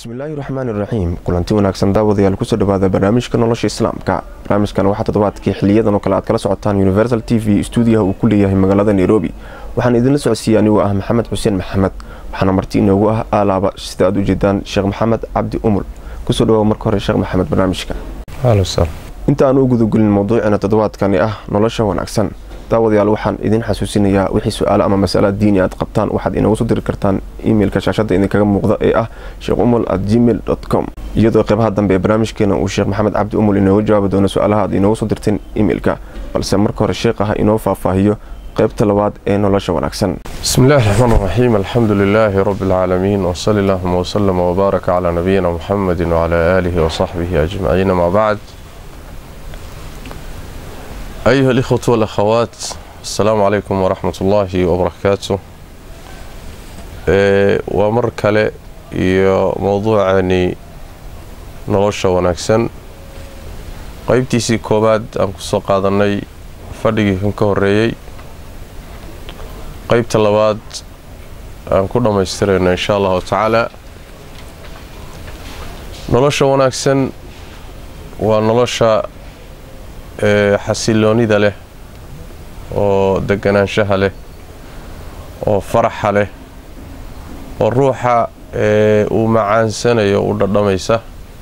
bismillaahi raxmaan iraxiim kulanti wanaagsan daawadayaal kusoo dhawaada barnaamijka nolosha islaamka barnaamijkan waxaa toddobaadkii xiliyadan oo kale aad kala socotaan universal t v stuudiyaha uu ku leeyahay magaalada nairobi waxaan idinla socodsiiyey anigoo ah maxamed xuseen maxamed waxaana marti inoogu ah aalaaba sida aad u jeedaan sheekh maxamed cabdi umul kusoo dhawaaba marka hore sheekh maxamed barnaamijka inta aan u gudagelin mawduucina toddobaadkani ah nolosha wanaagsan daawadayaal waxaan idin xasuusinayaa wixii su-aalo ama masala diini aad qabtaan waxaad inoogu soo diri kartaan imeilka shaashada idinkaga muuqda ee ah sheekh umul at gmail com iyadoo qeybaha dambe ee barnaamijkeena uu sheekh maxamed cabdi umul inooga jawaabi doono su-aalaha aad inoogu soo dirteen imeilka balse marka hore sheekh ah inoo faahfaahiyo qaybta labaad ee nolosha wanaagsan بسم الله الرحمن الرحيم الحمد لله رب العالمين وصلى اللهم وسلم وبارك على نبينا محمد وعلى آله وصحبه أجمعين ما بعد أيها الإخوة والأخوات السلام عليكم ورحمة الله وبركاته إيه ومر كله iyo mowduucani nolosha wanaagsan qaybtiisii koowaad aan kusoo qaadanay fadhigii kan ka horeeyey qaybta labaad aan ku dhammaystirayno insha allahu tacaala nolosha wanaagsan waa nolosha xasiloonida leh oo deganaanshaha leh oo faraxa leh oo ruuxa uu macaansanayo u dhadhamaysa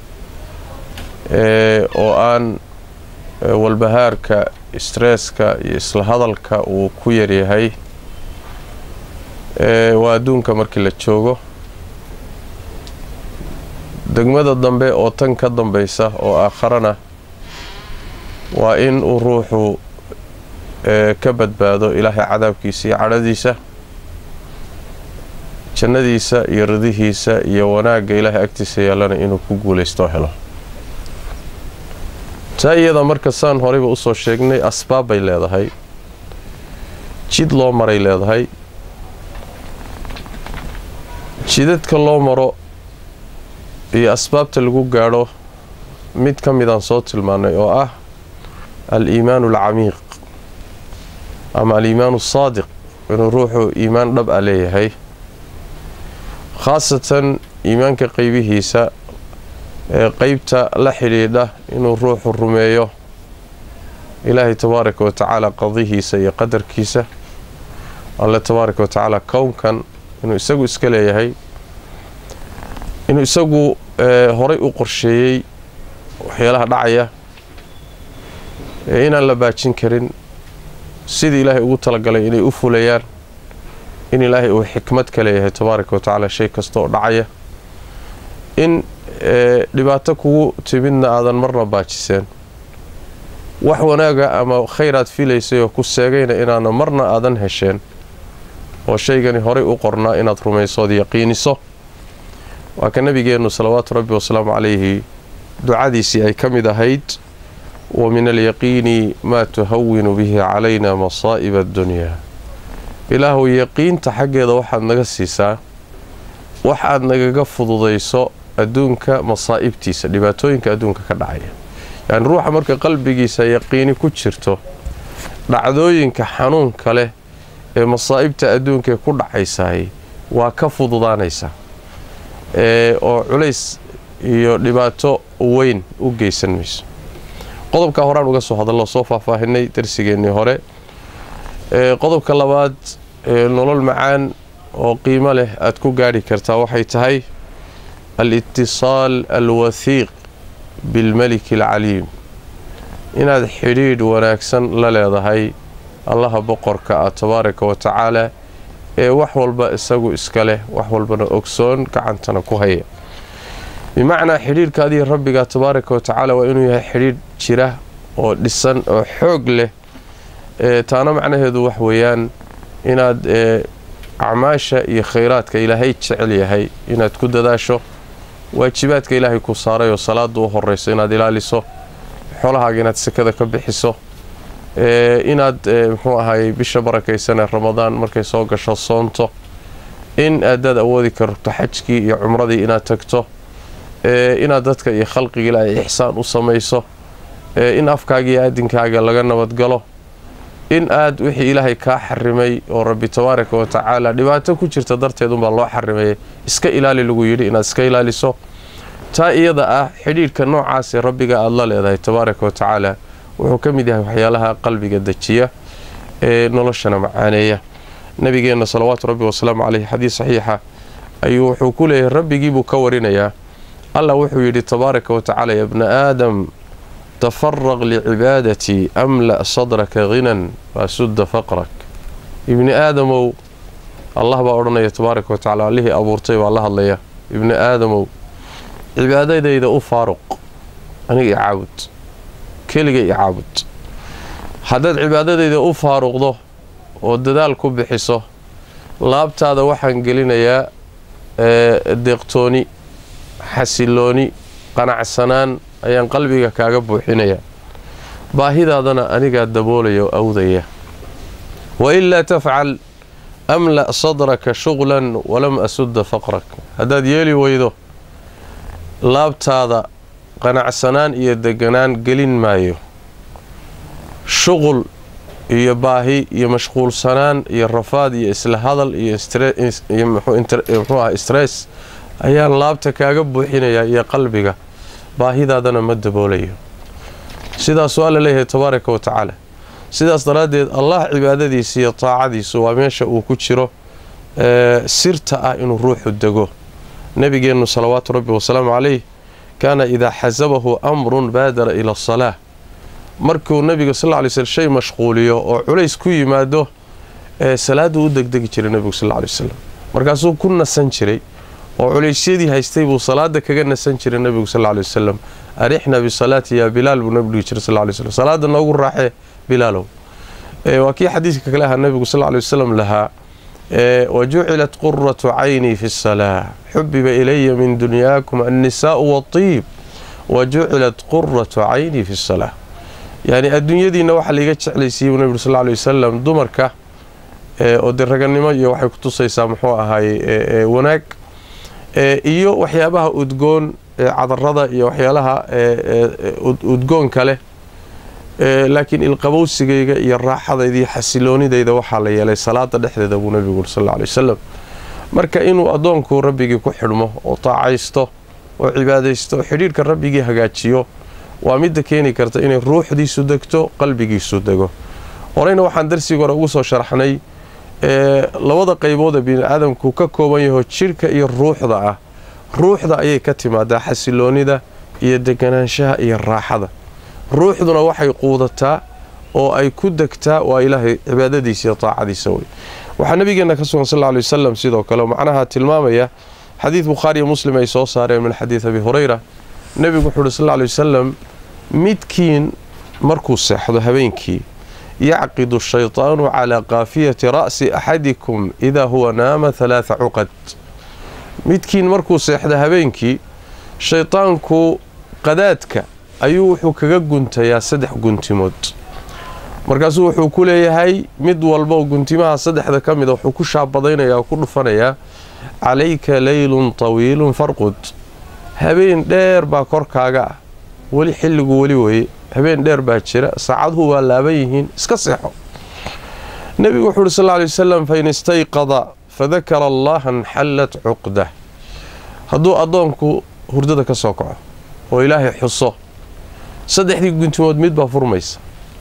oo aan walbahaarka stresska iyo isla hadalka uu ku yaryahay waa adduunka markii la joogo degmada dambe oo tan ka dambaysa oo aakharana waa in uu ruuxu ka badbaado ilaahay cadaabkiisa iyo cadhadiisa jannadiisa iyo ridihiisa iyo wanaagga ilaahay agtiisa yeelana inuu ku guulaysto helo taa iyada marka saan horeyba usoo sheegnay asbaab bay leedahay jid loo maray leedahay jidadka loo maro iyo asbaabta lagu gaadho mid ka midaan soo tilmaanay oo ah al-iimaanu alcamiiq ama al-iimaanu asaadiq inuu ruuxu iimaan dhab a leeyahay khaasatan iimaanka qeybihiisa ee qeybta la xidhiidha inuu ruuxu rumeeyo ilaahay tabaaraka wa tacaala qadihiisa iyo qadarkiisa alle tabaaraka wa tacaala kownkan inuu isagu iska leeyahay inuu isagu horay u qorsheeyey waxyaalaha dhacaya ee inaan la baajin karin sidii ilaahay ugu talagalay inay u fulayaan in ilaahay uu xikmad ka leeyahay tabaaraka wa tacaala shay kasta oo dhacaya in dhibaato kugu timidna aadan marna baajiseen wax wanaaga ama khayraad filaysay oo ku seegayna inaana marna aadan hesheen oo shaygani horay u qornaa inaad rumaysood yaqiiniso waa ka nabigeennu salawaatu rabbi wasalaamu calayhi ducadiisii ay ka mid ahayd wa min alyaqiini maa tuhawinu bihi calayna masaa'iba addunyaa ilaahuw yaqiinta xaggeeda waxaad naga siisaa wax aad nagaga fududayso adduunka masaa'ibtiisa dhibaatooyinka adduunka ka dhacaya yacni ruuxa marka qalbigiisa yaqiini ku jirto dhacdooyinka xanuunka leh ee masaa'ibta adduunkaee ku dhacaysahay waa ka fududaanaysa oo culays iyo dhibaato weyn u geysan mayso qodobka horaan uga soo hadallo soo faahfaahinay darsigeennii hore qodobka labaad nolol macaan oo qiimo leh aad ku gaadhi kartaa waxay tahay al-itisaal alwathiiq bilmeliki alcaliim inaad xidhiidh wanaagsan la leedahay allaha boqorka ah tabaaraka wa tacaala ee wax walba isagu iska leh wax walbana ogsoon gacantana ku haya bimacnaa xidhiidhka adiga rabbiga tabaaraka wa tacaala waa inuu yahay xidhiidh jira oo dhisan oo xoog leh taana macnaheedu wax weeyaan inaad acmaasha iyo khayraadka ilaahay jecel yahay inaad ku dadaasho waajibaadka ilaahay ku saaray oo salaada u horeyso inaad ilaaliso xolahaaga inaad sekada ka bixiso inaad muxuu ahaayey bisha barakaysanee ramadaan markay soo gasho soonto in aadaad awoodi karto xajkii iyo cumradii inaad tagto inaad dadka iyo khalqiga ilaahay ixsaan u samayso in afkaaga iyo aadinkaaga laga nabadgalo in aad wixii ilaahay kaa xarimay oo rabbi tabaaraka wa tacaala dhibaato ku jirta darteed unbaa loo xarimayay iska ilaali lagu yidhi inaad iska ilaaliso taa iyada ah xidhiidhka noocaasee rabbiga aada la leedahay tabaaraka wa tacaala wuxuu ka mid yahay waxyaalaha qalbiga dejiya ee noloshana macaaneeya nabigeenna salawaatu rabbi wasalaamu caleyh xadiis saxiixa ayuu wuxuu ku leeyahay rabbigii buu ka warinayaa allah wuxuu yidhi tabaaraka wa tacaala ya bna aadam tafaraq licibaadatii amla' sadraka hinan waasudda faqrak ibni aadamow allah baa odhanaya tabaaraka wa tacala allihii abuurtay baa la hadlaya ibni aadamow cibaadadayda u faaruq aniga i caabud keliga i caabud haddaad cibaadadayda u faaruqdo oo dadaal ku bixiso laabtaada waxaan gelinayaa deeqtooni xasilooni qanacsanaan ayaan qalbiga kaaga buuxinayaa baahidaadana anigaa daboolaya oo awdaya wailaa tafcal amla' sadraka shuqlan walam asudda faqrak haddaad yeeli weydo laabtaada qanacsanaan iyo deganaan gelin maayo shuqul iyo baahi iyo mashquulsanaan iyo rafaad iyo isla hadal iyo muxuu aha stress ayaan laabta kaaga buuxinayaa iyo qalbiga baahidaadana ma daboolayo sidaasuu alla leeyahay tabaaraka wa tacaala sidaas daraaddeed allah cibaadadiisa iyo taacadiisu waa meesha uu ku jiro sirta ah inuu ruuxu dego nebigeennu salawaatu rabbi wasalaamu calayh kaana idaa xasabahu amrun baadara ila asalaa markuu nebiga sal ly slm shay mashquuliyo oo culays ku yimaado ee salaaduu u degdegi jiray nebigu sal ly wasalam markaasuu ku nasan jiray oo culaysyadii haystay buu salaada kaga nasan jiray nebigu sal ly wasalam arixna bisalaati yaa bilaal buu nebigu dhihi jiray sal ly slm salaada noogu raaxee bilaalow waa kii xadiidka kale ahaa nebigu sal ly wasalam lahaa wa jucilat quratu caynii fi salaa xubiba ilaya min dunyaakum annisaau waatiib wa jucilat quratu caynii fi salaa yacni adduunyadiina waxaa laiga jeclaysiiyey buu nebigu sal ly wasalam dumarka oo dee raganimo iyo waxay ku tusaysaa muxuu ahaaye wanaag iyo waxyaabaha udgoon cadarada iyo waxyaalaha udgoonka leh laakiin ilqabowsigayga iyo raaxadayda iyo xasiloonidayda waxaa la yeelay salaada dhexdeeda buu nebigu uri sal ly wasalam marka inuu addoonku rabbigii ku xidhmo oo taacaysto oo cibaadaysto oo xidhiirhka rabbigii hagaajiyo waa midda keeni karta inay ruuxdiisu degto qalbigiisu dego horeyna waxaan darsiga hore ugu soo sharaxnay labada qaybood ee biniaadamku ka kooban yaho jidhka iyo ruuxda ah ruuxda ayay ka timaadaa xasiloonida iyo deganaanshaha iyo raaxada ruuxduna waxay quudataa oo ay ku degtaa waa ilaahay cibaadadiisa iyo taacadiisa wey waxaa nabigeenna ka sugan sal ly wasalam sidoo kale macnaha tilmaamaya xadiid bukhaariiyo muslim ay soo saareen min xadiid abi hurayra nebigu wuxuu uhi sal ly wasalam midkiin markuu seexdo habeenkii yacqidu shaytaanu calaa kaafiyati ra'si axadikum idaa huwa naama halaatha cuqad midkiin markuu seexdo habeenkii shaytaanku qadaadka ayuu wuxuu kaga guntayaa saddex guntimood markaasuu wuxuu ku leeyahay mid walba guntimaha saddexda ka mida wuxuu ku shaabadaynayaa oo ku dhufanayaa calayka leylun tawiilun farqud habeen dheer baa korkaaga ah weli xilligu weli weye habeen dheer baa jira saacaduhu waa laaban yihiin iska seexo nebigu wuxuu uhi sal ly wasalam fain istayqada fadakara allaha nxallat cuqdah hadduu addoonku hurdada ka soo kaco oo ilaahay xuso saddexdii guntimood mid baa furmaysa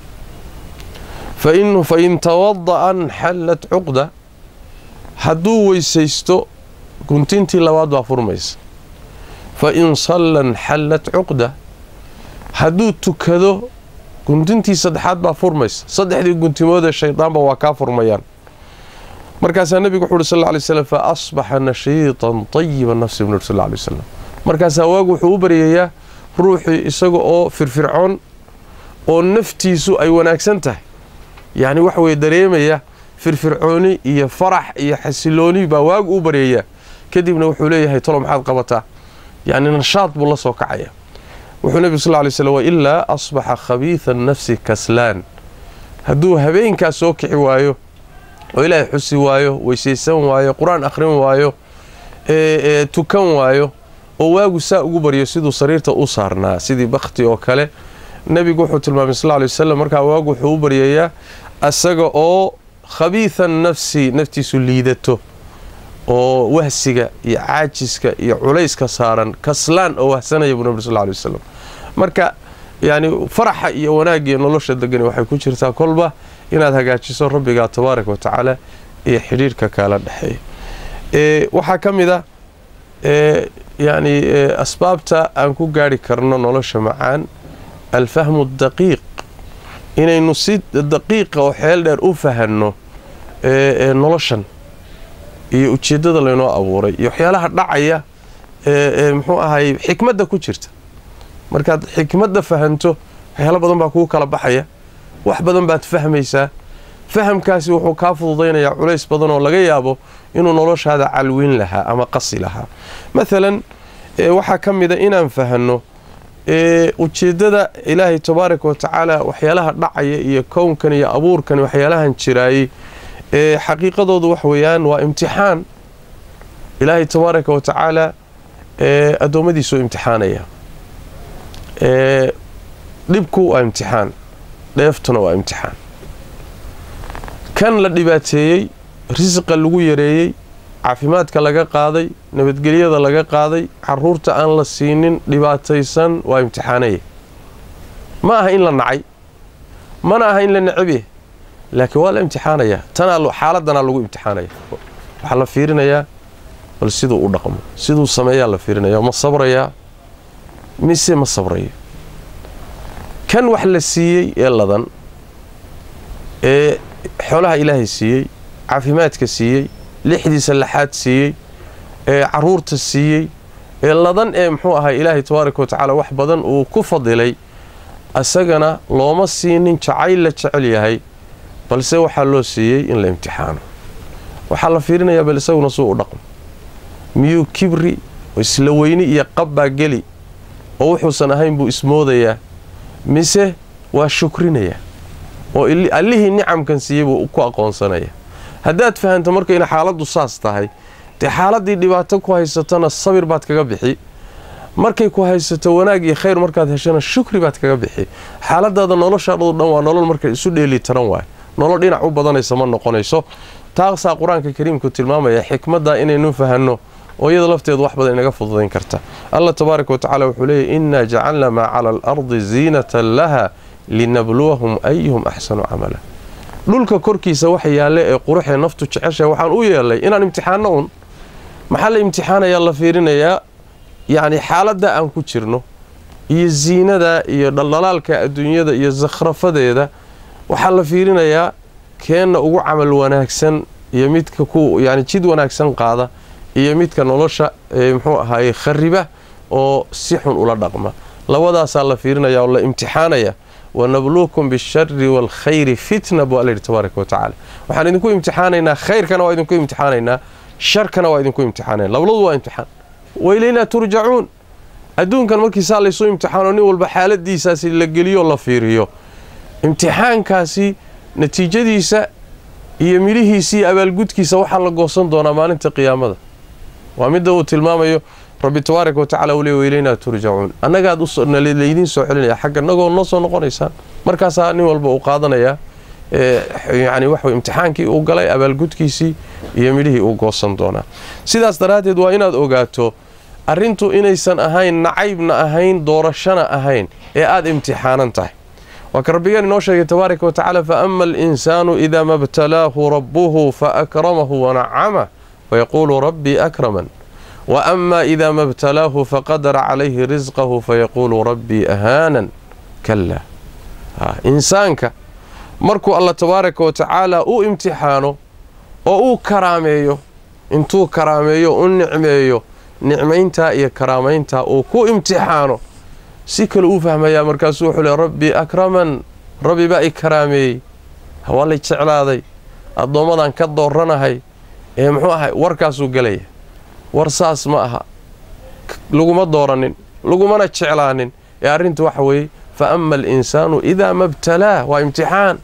fain tawada'a nxallat cuqda hadduu weysaysto guntintii labaad baa furmaysa fain salla nxallat cuqda hadduu tukado guntintii saddexaad baa furmaysa saddexdii guntimoodee shaydaanba waa kaa furmayaan markaasaa nebigu wuxu uhi sal ly slam fa asbaxa nashiitan tayiba nafsi bnu sal ly wasalam markaasaa waagu wuxuu u baryayaa ruuxii isaga oo firfircoon oo naftiisu ay wanaagsan tahay yacni waxa weye dareemaya firfircooni iyo farax iyo xasilooni baa waagu u baryayaa kadibna wuxuu leeyahay tolo maxaad qabataa yacni nashaad buu la soo kacaya wuxuu nebigu sal ly slm wailaa asbaxa khabiida nafsi kaslaan hadduu habeenkaas soo kici waayo oo ilaahay xusi waayo weysaysan waayo qur-aan akhrin waayo tukan waayo oo waagu saa ugu baryo siduu sariirta u saarnaa sidii bakhti oo kale nebigu wuxuu tilmaamay sal ly wasalam markaa waagu wuxuu u baryayaa asaga oo khabiida nafsi naftiisu liidato oo wahsiga iyo caajiska iyo culayska saaran kaslaan oo wahsanaya buu nabi sal ly wasalam marka yacni faraxa iyo wanaagiyo nolosha degani waxay ku jirtaa kolba inaad hagaajiso rabbigaa tabaaraka wa tacaala iyo xidhiirhka kaala dhexeeya waxaa ka mid a yacni asbaabta aan ku gaari karno nolosha macaan alfahmu daqiiq inaynu si daqiiqa oo xeel dheer u fahanno noloshan iyo ujeeddada laynoo abuuray iyo waxyaalaha dhacaya ee muxuu ahay xikmadda ku jirta markaad xikmadda fahanto waxyaalo badan baa kugu kala baxaya wax badan baad fahmaysaa fahamkaasi wuxuu kaa fududaynayaa culays badan oo laga yaabo inuu noloshaada calwin lahaa ama qasi lahaa maalan waxaa ka mida inaan fahanno ujeeddada ilaahay tabaaraka wa tacaala waxyaalaha dhacaya iyo kownkan iyo abuurkan waxyaalahan jiraayey ee xaqiiqadoodu wax weeyaan waa imtixaan ilaahay tabaaraka wa tacaala addoommadiisuu imtixaanaya dhibku waa imtixaan dheeftuna waa imtixaan kan la dhibaateeyey risiqa lagu yareeyey caafimaadka laga qaaday nabadgelyada laga qaaday caruurta aan la siinin dhibaataysan waa imtixaanaya ma aha in la nacay mana aha in la necabye laakiin waa la imtixaanayaa tanaa xaaladanaa lagu imtixaanaya waxaa la fiirinayaa bal siduu u dhaqmo siduu sameeyaa la fiirinaya ma sabrayaa mise ma sabrayo kan wax la siiyey ee ladan ee xoolaha ilaahay siiyey caafimaadka siiyey lixdiisa laxaad siiyey ee caruurta siiyey ee ladan ee muxuu ahay ilaahay tabaaraka wa tacaala wax badan uu ku fadilay isagana looma siinin jacayl la jecel yahay balse waxaa loo siiyey in la imtixaano waxaa la fiirinayaa bal isaguna suu u dhaqmo miyuu kibri isla weyni iyo qabbaa geli oo wuxuusan ahayn buu ismoodayaa mise waa shukrinayaa oo allihii nicamkan siiyey buu ku aqoonsanaya haddaad fahanto marka ina xaaladdu saas tahay dee xaaladdii dhibaato ku haysatona sabir baad kaga bixi markay ku haysato wanaag iyo khayr markaad heshana shukri baad kaga bixi xaaladaada noloshaadhadu dhan waa nolol marka isu dheeli taran waay nolol dhinac u badanaysa ma noqonayso taasaa qur-aanka kariimku tilmaamaya xikmadda inaynu fahanno oo iyada lafteedu wax badan inaga fududayn karta allah tabaaraka wa tacala wuxuu leeyahy innaa jacalna maa cala alardi ziinatan laha linabluwahum ayuhum axsanu camala dhulka korkiisa waxa yaalle ee quruxee naftu jeceshahay waxaan u yeelay inaan imtixaanno un maxaa la imtixaanayaa la fiirinayaa yacni xaaladda aan ku jirno iyo ziinada iyo dhaldhalaalka adduunyada iyo sakhrafadeeda waxaa la fiirinayaa keenna ugu camal wanaagsan iyo midka ku yani jid wanaagsan qaada iyo midka nolosha muxuu ahaaye khariba oo si xun ula dhaqma labadaasaa la fiirinaya oo la imtixaanaya wanabluukum bishari waalkhayri fitna buu alla yidhi tabaaraka wa tacaala waxaan idinku imtixaanaynaa khayrkana waa idinku imtixaanaynaa sharkana waa idinku imtixaanayna labaladu waa imtixaan wailaynaa turjacuun adduunkan markiisaa laysu imtixaano nin walba xaaladiisaasi la geliyo la fiiriyo imtixaankaasi natiijadiisa iyo midhihiisa iyo abaalgudkiisa waxaa la goosan doonaa maalinta qiyaamada waa midda uu tilmaamayo rabbi tabaaraka wa tacala uu le wailaynaa turjacuun annagaad laydiin soo celinaya xagga nagoo noo soo noqonaysaan markaasaa nin walba uu qaadanayaa yani waxa imtixaankii uu galay abaalgudkiisii iyo midhihii uu goosan doonaa sidaas daraaddeed waa inaad ogaato arrintu inaysan ahayn nacaybna ahayn doorashana ahayn ee aada imtixaanan tahay waa ka rabbigeen inoo sheegay tabaaraka wa tacaala fa ama alinsaanu idaa ma btalaahu rabbuhu faakramahu wanacamah fayaquulu rabbii akraman wa ama idaa ma btalaahu faqadara calayhi risqahu fayaquulu rabbii ahaanan kala insaanka markuu alla tabaaraka wa tacaala u imtixaano oo uu karaameeyo intuu karaameeyo u nicmeeyo nicmayntaa iyo karaamayntaa uu ku imtixaano si kale uu fahmayaa markaasuu wuxuu le rabbii akraman rabbi baa i karaameeyey waa lay jeclaaday addoommadan ka dooranahay ee muxuu ahay warkaasuu gelaya war saas ma aha laguma dooranin lagumana jeclaanin ee arrintu waxa weeye fa ama alinsaanu idaa ma btalaa waa imtixaan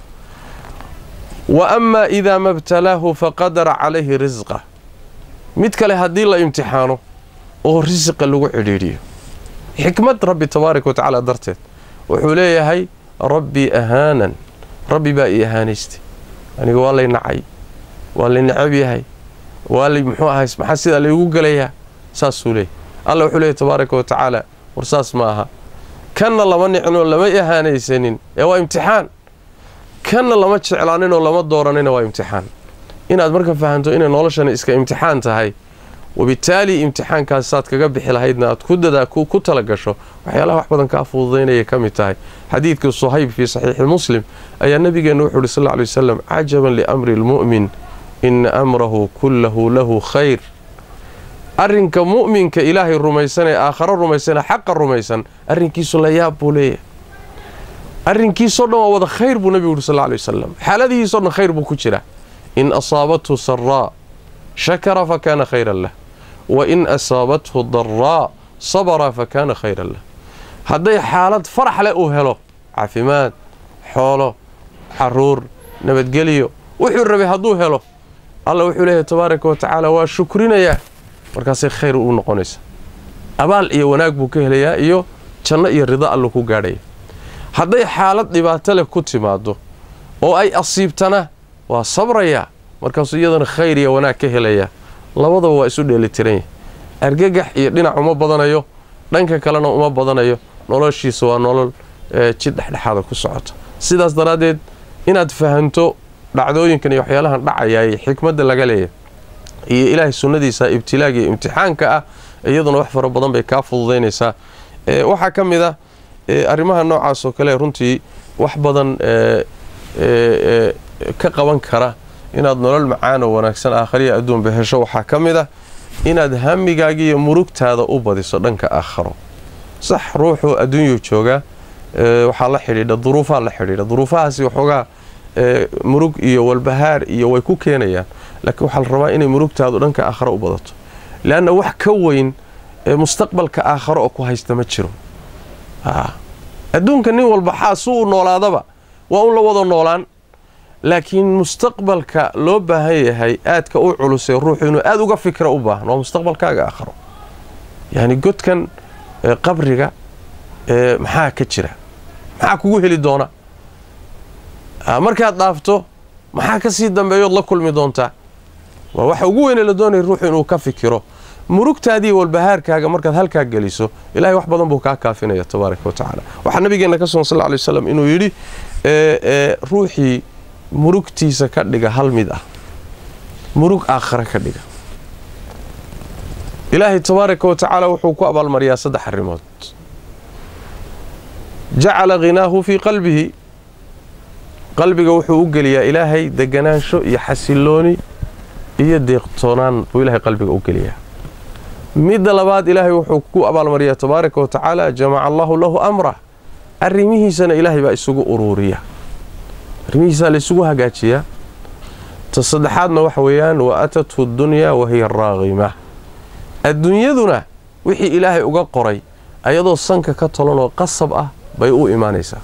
wa ama idaa ma btalaahu faqadara calayhi risqa mid kale haddii la imtixaano oo risiqa lagu cidhiidhiyo xikmad rabbi tabaaraka wa tacaala darteed wuxuu leeyahay rabbii ahaanan rabbi baa ii ahaanaystay aniga waa lay nacay waa lay necab yahay waa li muxuu ahay maxaa sidaa laygu gelayaa saasuu leeyay alla wuxuu leeyay tabaaraka wa tacaala war saas ma aha kanna lama nicnoo lama ihaanaysanin ee waa imtixaan kanna lama jeclaaninoo lama dooranina waa imtixaan inaad marka fahanto inay noloshani iska imtixaan tahay wabitaali imtixaankaas saad kaga bixi lahaydna aad ku dadaa ku tala gasho waxyaalaha wax badan kaa fududaynayay ka mid tahay xadiidkii suhayb fii saxiixi muslim ayaa nabigeenna wuxu uhi sal lla lay wasalam cajaban liamri lmu'min ina amrahu kullahu lahu khayr arrinka mu'minka ilaahay rumaysan ee aakharo rumaysan ee xaqa rumaysan arrinkiisu la yaab buu leeyahay arrinkiisoo dhan waa wada khayr buu nebigu yuhi sal lla lay wasalam xaaladihiisoo dhan khayr buu ku jira in asaabathu saraa shakara fa kaana khayran lah wa in asaabathu daraa sabara fa kaana khayran lah hadday xaalad farax leh uu helo caafimaad xoolo caruur nabadgelyo wuxuu rabay hadduu helo alla wuxuu leeyahay tabaaraka wa tacaala waa shukrinayaa markaasay khayr u noqonaysa abaal iyo wanaag buu ka helayaa iyo janno iyo rido allu ku gaadhaya hadday xaalad dhibaato leh ku timaado oo ay asiibtana waa sabrayaa markaasuu iyadana khayr iyo wanaag ka helaya labadaba waa isu dheelitiran yahay argagax iyo dhinac uma badanayo dhanka kalena uma badanayo noloshiisa waa nolol jid dhexdhexaada ku socota sidaas daraaddeed inaad fahanto dhacdooyinkan iyo waxyaalahan dhacayaay xikmadda laga leeyahay iyo ilaahay sunnadiisa ibtilaaga iyo imtixaanka ah iyaduna wax fara badan bay kaa fududaynaysaa waxaa ka mid ah arrimaha noocaas oo kale runtii wax badan ka qaban kara inaad nolol macaan oo wanaagsan aakhariya adduunba hesho waxaa ka mid ah inaad hamigaaga iyo murugtaada u badiso dhanka aakharo sax ruuxuu adduunyuu joogaa waxaa la xidhiidha duruufaa la xidhiidha duruufahaasi waxoogaa murug iyo walbahaar iyo way ku keenayaan laakiin waxaa la rabaa inay murugtaadu dhanka aakharo u badato leanna wax ka weyn mustaqbalka aakharo oo ku haysta ma jiro adduunka nin walba xaasu u noolaadaba waa un la wada noolaan laakiin mustaqbalka loo baahan yahay aadka u culusee ruuxu inuu aada uga fikra u baahan waa mustaqbalkaaga aakharo yacni godkan qabriga maxaa ka jira maxaa kugu heli doona markaad dhaafto maxaa ka sii dambeeyood la kulmi doontaa waa waxa ugu weyne la doonaya ruuxu inuu ka fikiro murugtaadii walbahaarkaaga markaad halkaa geliso ilahay wax badan buu kaa kaafinaya tabaaraka wa tacaala waxaa nabigeenna ka sugan sal lla alay waslam inuu yidhi ruuxii murugtiisa ka dhiga hal mid ah murug aakhare ka dhiga ilaahay tabaaraka wa tacaala wuxuu ku abaalmariyaa saddex arrimood jacala ghinaahu fii qalbihi qalbiga wuxuu u geliyaa ilaahay deganaansho iyo xasilooni iyo deeqtoonaan buu ilahay qalbiga u geliyaa midda labaad ilaahay wuxuu ku abaalmariyaa tabaaraka wa tacaala jamaca allahu lahu amrah arrimihiisana ilaahay baa isugu uruuriya arrimihiisaa la isugu hagaajiyaa ta saddexaadna waxa weeyaan wa atathu dunyaa wahiya raaqima adduunyaduna wixii ilaahay uga qoray ayadoo sanka ka tolanoo qasab ah bay u imaanaysaa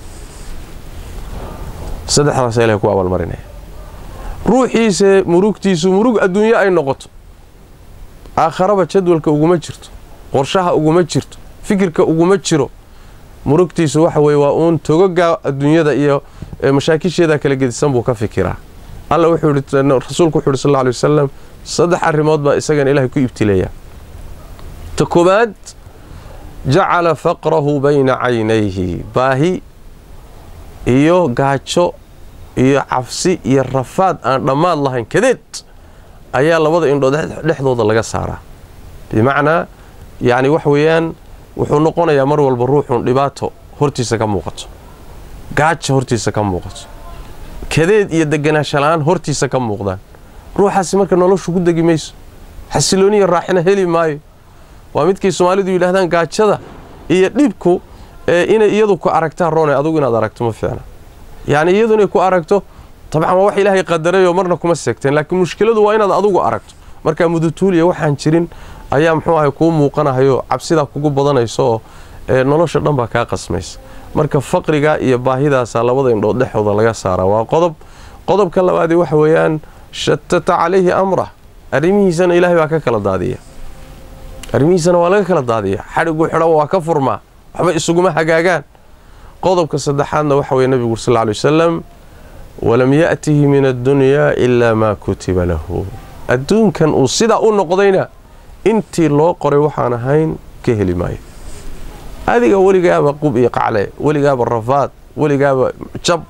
saddexdaasa ilahay ku abaalmarinaya ruuxiise murugtiisu murug adduunyo ay noqoto aakharaba jadwalka uguma jirto qorshaha uguma jirto fikirka uguma jiro murugtiisu waxa weye waa uun togoga adduunyada iyo mashaakisheeda kala gedisan buu ka fikiraa alla wuxuu yidhi rasuulku wuxu yidhi sal alla alay wasalam saddex arrimood baa isagana ilaahay ku ibtileeya ta koowaad jacala faqrahu bayna caynayhi baahi iyo gaajo iyo cabsi iyo rafaad aan dhammaad lahayn kadeed ayaa labada indhood dhexdooda laga saaraa bimacnaa yacni wax weeyaan wuxuu noqonayaa mar walba ruuxun dhibaato hortiisa ka muuqato gaajo hortiisa ka muuqato kadeed iyo deganaansho la-aan hortiisa ka muuqdaan ruuxaasi marka noloshu ku degi mayso xasilooniya raaxina heli maayo waa midkay soomaalidu yidhahdaan gaajada iyo dhibku inay iyadu ku aragtaan roone adugu inaad aragto ma fiicna yacni iyadu inay ku aragto dabcan waa wax ilaahay qadarayoo marna kuma seegteen laakiin mushkiladu waa inaad adugu aragto markaa mudutuuliya waxaan jirin ayaa muxuu ahay kuu muuqanahayo cabsidaa kugu badanayso oo nolosha dhan baa kaa qasmaysa marka faqriga iyo baahidaasaa labada indhood dhexdooda laga saaraa waa qodob qodobka labaadii waxa weeyaan shatata calayhi amrah arrimihiisana ilaahay baa ka kala daadiya arrimihiisana waa laga kala daadiya xadhigu xidhan waa ka furmaa waxba isuguma hagaagaan qodobka saddexaadna waxa weye nebigu sal lla alay wasalam walam ya'tihi min addunyaa ilaa maa kutiba lahu adduunkan uu sidaa u noqdayna intii loo qoray waxaan ahayn ka heli maayo adiga weligaaba qub iyo qacle weligaaba rafaad weligaaba jab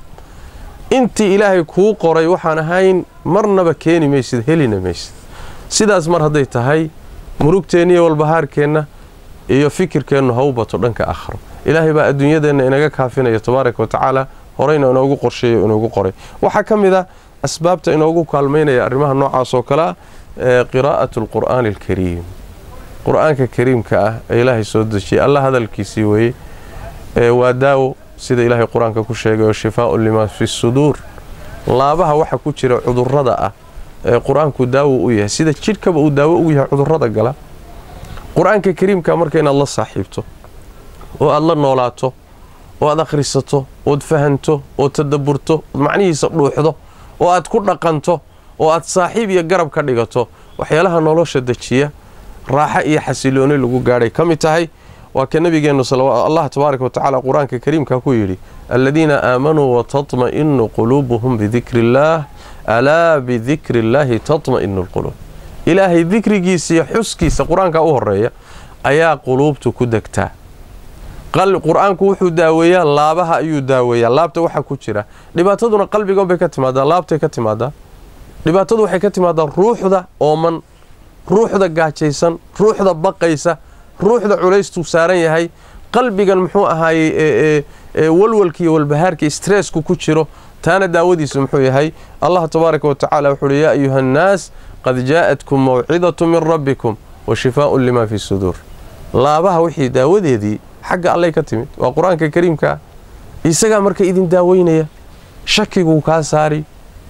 intii ilaahay kuu qoray waxaan ahayn marnaba keeni maysid helina maysid sidaas mar hadday tahay murugteenna iyo walbahaarkeenna iyo fikirkeennu ha u bato dhanka aakhiro ilaahay baa adduunyadeenna inaga kaafinaya tabaaraka wa tacaala horeyna inoogu qorsheeyo inoogu qoray waxaa ka mid a asbaabta inoogu kaalmaynaya arrimaha noocaas oo kale ah ee qiraa'atu alqur'aani alkariim qur-aanka kariimka ah ee ilaahay soo dejiyay alla hadalkiisii weeye ee waa daawo sida ilaahay qur-aanka ku sheegay oo shifaaun limaa fi suduur laabaha waxa ku jira cudurrada ah ee qur-aanku daawo u yahay sida jidhkaba uu daawo ugu yahay cudurrada gala qur-aanka kariimka marka inaad la saaxiibto oo aad la noolaato oo aad akhrisato ood fahanto ood tadaburto ood macnihiisa dhuuxdo oo aad ku dhaqanto oo aad saaxiib iyo garab ka dhigato waxyaalaha nolosha dejiya raaxo iyo xasilooni lagu gaadhay ka mid tahay waa ka nabigeennu allah tabaaraka wa tacaala qur-aanka kariimka ku yidhi aladiina aamanuu watatma'inu quluubuhum bidikri illaah alaa bidikri illaahi tatma'inu lquluub ilaahay dikrigiisa iyo xuskiisa qur-aanka u horeeya ayaa quluubtu ku degtaa qur-aanku wuxuu daaweeyaa laabaha ayuu daaweeyaa laabta waxa ku jira dhibaataduna qalbigan bay ka timaadaa laabtay ka timaadaa dhibaatadu waxay ka timaadaa ruuxda ooman ruuxda gaajaysan ruuxda baqaysa ruuxda culaystuu saaran yahay qalbigan muxuu ahaayey walwalkiiyo walbahaarkii stressku ku jiro taana daawadiisu muxuu yahay allah tabaaraka wa tacaala wuxuu uhi yaa ayuha annaas qad jaa'atkum mawcidatu min rabbikum wa shifaaun limaa fi suduur laabaha wixii daawadeedii xagga allay ka timid waa qur-aanka kariimkaa isagaa marka idin daaweynaya shakiguu kaa saari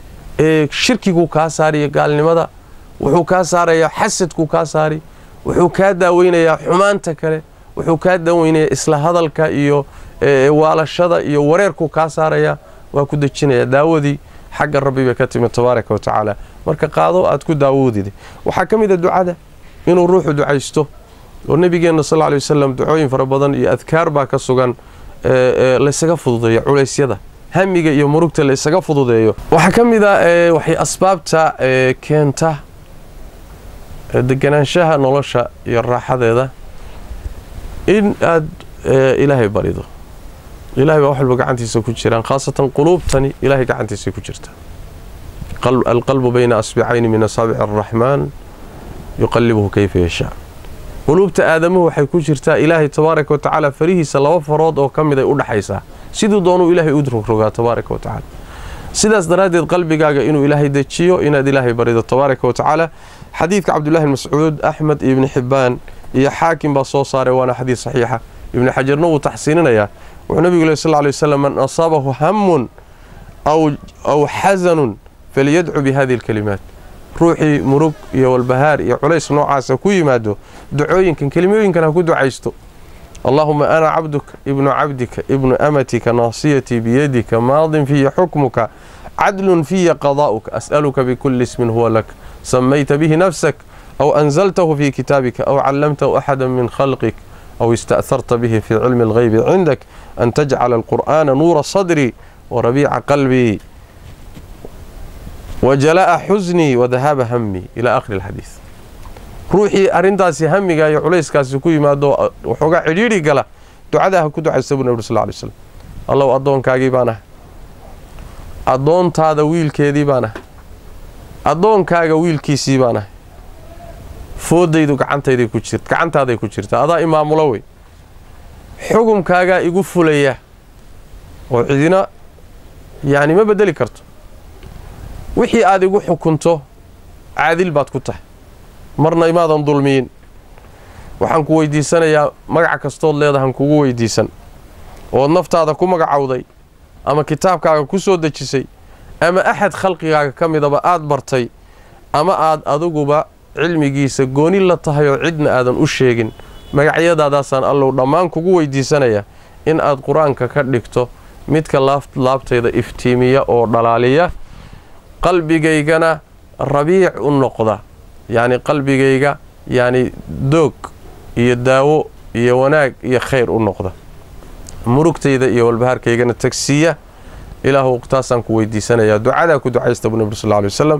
ee shirkiguu kaa saariyo gaalnimada wuxuu kaa saarayaa xasadkuu kaa saari wuxuu kaa daaweynayaa xumaanta kale wuxuu kaa daaweynayaa isla hadalka iyo waalashada iyo wareerkuu kaa saarayaa waa ku dejinayaa daawadii xagga rabbi bay ka timid tabaaraka wa tacaala marka qaado aad ku daawoodida waxaa ka mid a ducada inuu ruuxu ducaysto oo nebigeenna sal ly wasalam ducooyin fara badan iyo adkaar baa ka sugan laysaga fududeeyo culaysyada hamiga iyo murugta laysaga fududeeyo waxaa ka mid a waxay asbaabta keenta deganaanshaha nolosha iyo raaxadeeda in aad ilaahay barido ilahay baa wax walba gacantiisa ku jiraan khaasatan quluubtani ilahay gacantiisay ku jirta alqalbu bayna asbicayni min asaabici araxmaan yuqalibuhu kayfa yashaa quluubta aadamuhu waxay ku jirtaa ilaahay tabaaraka wa tacaala farihiisa laba farood oo ka mid ay u dhaxaysaa siduu doonuu ilaahay u rogrogaa tabaaraka wa tacaala sidaas daraaddeed qalbigaaga inuu ilaahay dejiyo inaad ilaahay barido tabaaraka wa tacaala xadiidka cabdullahi bn mascuud axmed iyo ibni xibbaan iyo xaakim baa soo saaray waana xadiid saxiixa ibni xajarna wuu taxsiininayaa wuxuu nabigu leh sal ly wasalam man asaabahu hamun aw xasanun falyadcu bi hadihi alkalimaat ruuxii murug iyo walbahaar iyo culays noocaasa ku yimaado ducooyinkan kelimooyinkan ha ku ducaysto allaahuma ana cabduka ibnu cabdika ibnu amatika naasiyatii biyadika maadin fiya xukmuka cadlun fiya qadaa'uka as'aluka bikulli ismin huwa lak samayta bihi nafsak aw anzaltahu fi kitaabika aw callamtahu axada min khalqik aw ista'harta bihi fi cilmi alghaybi cindak an tajcala alqur'aana nuura sadrii warabiica qalbii wajala'a xusnii wadahaaba hamii ilaa akhiri alxadiid ruuxii arrintaasi hamiga iyo culayskaasi ku yimaado waxoogaa cidhiidhi gala ducadaa ha ku ducaysta buu nabri sal ly slam allow addoonkaagii baan ahay addoontaada wiilkeedii baan ahay addoonkaaga wiilkiisii baan ahay foodaydu gacantayday ku jir gacantaaday ku jirta adaa imaamulo wey xukumkaagaa igu fulaya oo cidina yacni ma bedeli karto wixii aad igu xukunto caadil baad ku tahay marna imaadan dulmiyin waxaan ku weydiisanayaa magac kastood leedahan kugu weydiisan ood naftaada ku magacowday ama kitaabkaaga ku soo dejisay ama axad khalqigaaga ka midaba aad bartay ama aad adiguba cilmigiisa gooni la tahay oo cidna aadan u sheegin magacyadaadaasaan allow dhammaan kugu weydiisanaya in aad qur-aanka ka dhigto midka laabtayda iftiimiya oo dhalaaliya qalbigaygana rabiic u noqda yacni qalbigayga yacni doog iyo daawo iyo wanaag iyo khayr u noqda murugtayda iyo walbahaarkaygana tagsiiya ilaahu taasaan ku weydiisanayaa ducadaa ku ducaysta buu nabri sal ly wasalam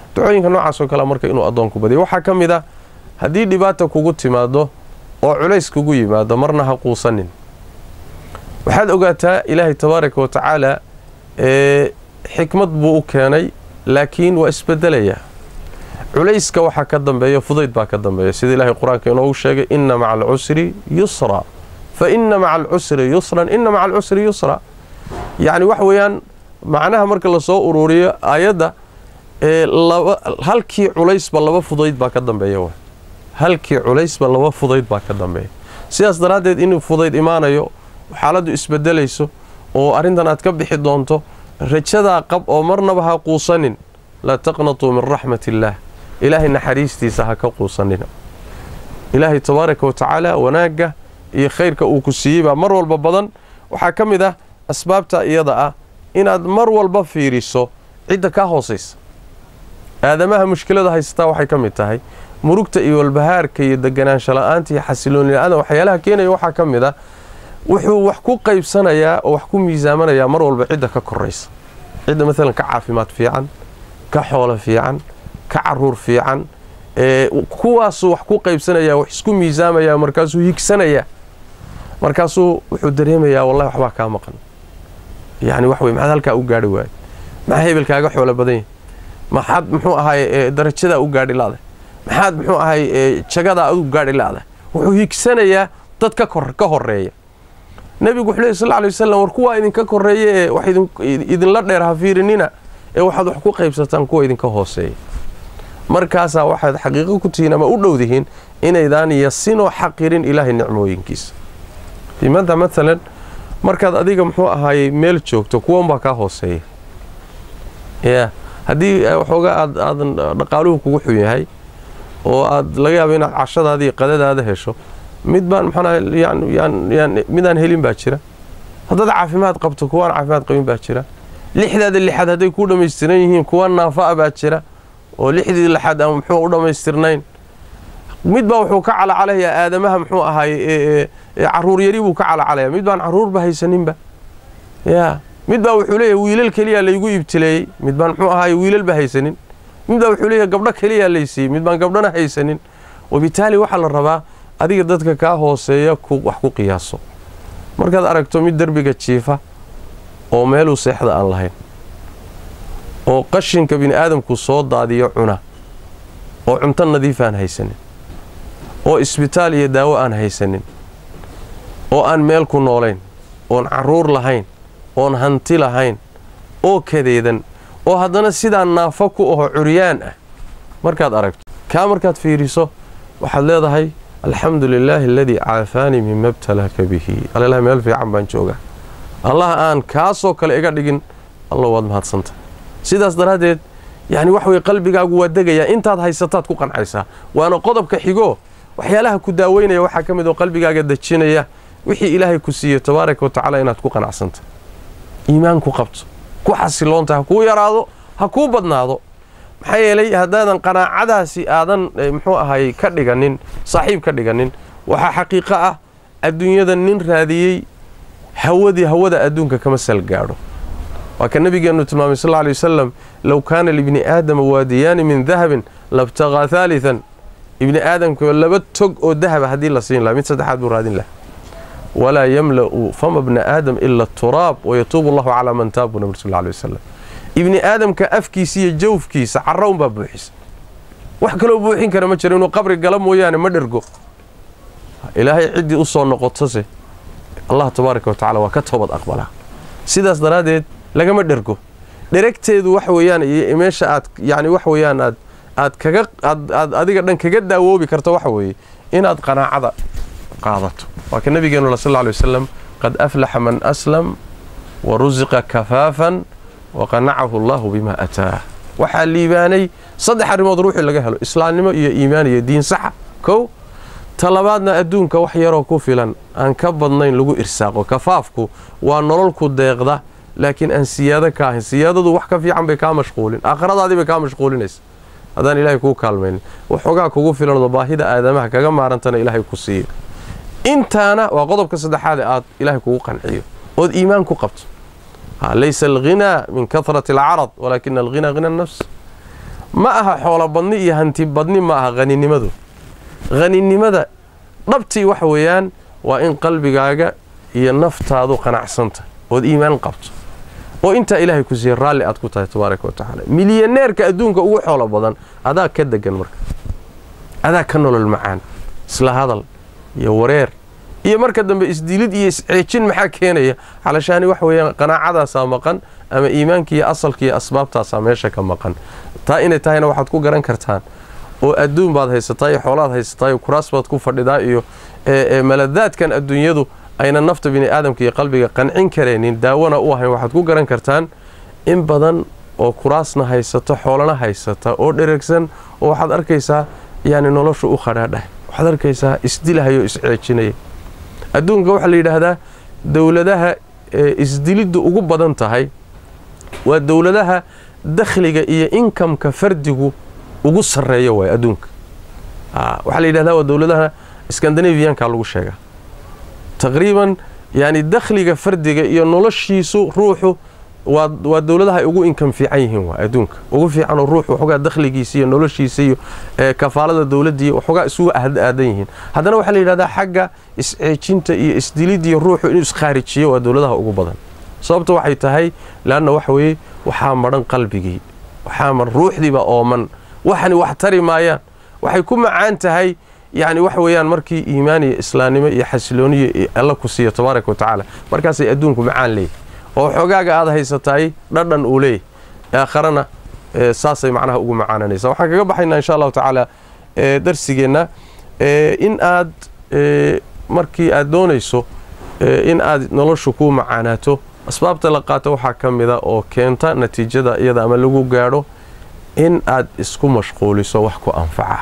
ducooyinka noocaas oo kale marka inuu addoonku badiyo waxaa ka mid ah haddii dhibaata kugu timaado oo culays kugu yimaado marna ha quusanin waxaad ogaataa ilaahay tabaaraka wa tacaala ee xikmad buu u keenay laakiin waa isbedelayaa culayska waxaa ka dambeeya fudayd baa ka dambeeya sida ilaahay qur-aanka inoogu sheegay inna maca alcusri yusra fa inna maca alcusri yusran inna maca alcusri yusra yacni wax weeyaan macnaha marka lasoo uruuriyo aayadda ee laba halkii culaysba laba fudayd baa ka dambeeya wa halkii culaysba laba fudayd baa ka dambeeya sidaas daraaddeed inuu fudayd imaanayo xaaladdu isbedelayso oo arrintan aad ka bixi doonto rajadaa qab oo marnaba ha quusanin laa taqnatuu min raxmat illaah ilaahay naxariistiisa ha ka quusanina ilaahay tabaaraka wa tacaala wanaagga iyo khayrka uu ku siiyey baa mar walba badan waxaa ka mid ah asbaabta iyada ah inaad mar walba fiiriso cidda kaa hoosaysa aadamaha mushkilada haysataa waxay ka mid tahay murugta iyo walbahaarka iyo deganaansho la-aanta iyo xasilooni la-aanta waxyaalaha keenaya waxaa ka mid ah wuxuu wax ku qaybsanayaa oo wax ku miisaamanayaa mar walba cidda ka koraysa cidda maalan ka caafimaad fiican ka xoolo fiican ka caruur fiican kuwaasuu wax ku qaybsanayaa wax isku miisaamayaa markaasuu higsanayaa markaasuu wuxuu dareemayaa wallahi waxbaa kaa maqan yani wax wey maxaad halkaa u gaari waaye maxaa hebelkaaga xoolo badan yahy maxaad muxuu ahay darajadaa u gaadhi la'da maxaad muxuu ahay jagadaa u gaadhi la'da wuxuu higsanayaa dad ka horeeya nebigu wuxuu leey sal lla alay wasalam war kuwaa idinka koreeya ee wax idinla dheer ha fiirinina ee waxaad wax ku qaybsataan kuwa idinka hooseeya markaasaa waxaad xaqiiqo ku tihiin ama u dhowdihiin inaydaan yasinoo xaqirin ilaahay nicmooyinkiisa maanta maalan markaad adiga muxuu ahaayey meel joogto kuwanbaa kaa hooseeya ya haddii waxoogaa aad aadan dhaqaaluhu kugu xun yahay oo aad laga yaabo inaad cashadaada iyo qadadaada hesho mid baan maxaan midaan helin baa jira haddaad caafimaad qabto kuwaan caafimaad qabin baa jira lixdaada lixaad hadday kuu dhammaystiran yihiin kuwa naafa'a baa jira oo lixdii lixaad aan muxuu u dhammaystirnayn mid baa wuxuu ka calacalayaa aadamaha muxuu ahaay caruur yari buu ka calacalaya mid baan caruurba haysaninba ya mid baa wuxuu leeyahay wiilal keliyaa laygu ibtileeyey mid baan muxuu ahaay wiilalba haysanin mid baa wuxuu leeyahay gabdho keliyaa laysiiyey mid baan gabdhona haysanin wabitaali waxaa la rabaa adiga dadka kaa hooseeya wax ku qiyaaso markaad aragto mid derbiga jiifa oo meeluu seexda aan lahayn oo qashinka bini aadamku soo daadiyo cuna oo cunto nadiif aan haysanin oo isbitaal iyo daawo aan haysanin oo aan meel ku noolayn oon carruur lahayn oon hanti lahayn oo kadeedan oo haddana sidaa naafo ku aho curyaan ah markaad aragto kaa markaad fiiriso waxaad leedahay alxamdu lilaahi aladii caafaanii mima btalaaka bihi alllah meel fiican baan joogaa allah aan kaasoo kale iga dhigin alla waad mahadsanta sidaas daraaddeed yacni wax wey qalbigaagu waa degayaa intaad haysataad ku qancaysaa waana qodobka xigoo waxyaalaha ku daaweynaya waxaa ka mid oo qalbigaaga dejinaya wixii ilaahay ku siiyey tabaaraka wa tacaala inaad ku qanacsanta iimaan ku qabto ku xasiloonta ha kuu yaraado ha kuu badnaado maxaa yeelay haddaadan qanaacadaasi aadan muxuu ahay ka dhiganin saaxiib ka dhiganin waxaa xaqiiqo ah adduunyada nin raadiyey hawadii hawada adduunka kama sal gaadho waa ka nabigeennu tilmaamay sal lla lay wasalam low kaana libni aadama waadiyaani min dahabin labtaqaa haalitan ibni aadamka laba tog oo dahaba haddii la siin laha mid saddexaad buu raadin laha walaa yamla'u fama bna aadam ila turaab wayatuubu allahu calaa man taab buu nabir sal lla lay wasalam ibni aadamka afkiisa iyo jawfkiisa carra unbaa buuxisa wax kaloo buuxin kara ma jiro inuu qabri gala mooyaane ma dhergo ilaahay ciddii u soo noqotose allah tabaaraka wa tacala waa ka toobad aqbalaa sidaas daraaddeed lagama dhergo dheregteedu wax weeyaan iyo meesha aad yacni wax weeyaan aad aad kaga aad aad adiga dhan kaga daawoobi karto waxa weeye inaad qanaacada qaadato waa ka nabigeenu sal lla lay wasalam qad aflaxa man aslam wa rusiqa kafaafan waqanacahu allahu bimaa ataah waxaa liibaanay saddex arrimood ruuxii laga helo islaamnimo iyo iimaan iyo diin saxa kow talabaadna adduunka wax yaroo ku filan aan ka badnayn lagu irsaaqo kafaafku waa nololku deeqda laakiin aan siyaado ka ahayn siyaadadu wax ka fiican bay kaa mashquulin aakhiradaadii bay kaa mashquulinaysa haddaan ilaahay kuu kaalmaynin waxoogaa kugu filanoo baahida aadamaha kaga maarantana ilaahay ku siiyo intaana waa qodobka saddexaade aad ilaahay kugu qanciyo ood iimaan ku qabto laysa alghinaa min kahrati alcarad walaakina alghinaa hina nafs ma aha xoolo badni iyo hanti badni ma aha haninimadu haninimada dhabtii waxa weeyaan waa in qalbigaaga iyo naftaadu qanacsanta ood iimaan qabto oo intaa ilaahay ku siiya raalli aad ku tahay tabaaraka wa tacaala milyaneerka adduunka ugu xoolo badan adaa ka degan marka adaa ka nolol macaan isla hadal iyo wareer iyo marka dambe isdilid iyo isceejin maxaa keenaya calashaani waxa weeyaan qanaacadaasaa maqan ama iimaanka iyo asalka iyo asbaabtaasaa meesha ka maqan taa inay tahayna waxaad ku garan kartaan oo adduun baad haysataa iyo xoolaad haysataa iyo kuraas baad ku fadhidaa iyo maladaadkan adduunyadu ayna nafta bini aadamka iyo qalbiga qancin karaynin daawona u ahayn waxaad ku garan kartaan in badan oo kuraasna haysata xoolana haysata oo dheragsan oo waxaad arkaysaa yani nolosha u khadhaadhah waxaad arkaysaa isdilahayo isceejinaya adduunka waxaa la yidhaahdaa dowladaha isdiliddu ugu badan tahay waa dowladaha dakhliga iyo inkamka fardigu ugu sarreeya waay adduunka waxaa la yidhahdaa waa dowladaha skandinaviyanka lagu sheegaa taqriiban yani dakhliga fardiga iyo noloshiisu ruuxu waa dowladaha ay ugu inkam fiican yihiin waa adduunka ugu fiicanoo ruuxu waxoogaa dakhligiisa iyo noloshiisa iyo kafaalada dowladdiiyo waxoogaa isugu aadan yihiin haddana waxaa la yidhahdaa xagga isceejinta iyo isdilidiyo ruuxu inuu iskhaarijiyo waa dowladaha ugu badan sababta waxay tahay leanna waxa weeye waxaa madhan qalbigii waxaa madhan ruuxdiiba ooman waxani wax tari maayaan waxay ku macaan tahay yacni waxa weeyaan markii iimaan iyo islaamnimo iyo xasilooniyo alla ku siiyo tabaaraka wa tacaala markaasay adduunku macaan leeyahy oo xoogaaga aad haysataay dhadhan uu leeyahy aakharana saasay macnaha ugu macaananaysa waxaan kaga baxaynaa insha allahu tacaala darsigeenna in aad markii aad doonayso in aad noloshu ku macaanaato asbaabta la qaato waxaa ka mida oo keenta natiijada iyada ama lagu gaadho in aad isku mashquuliso wax ku anfaca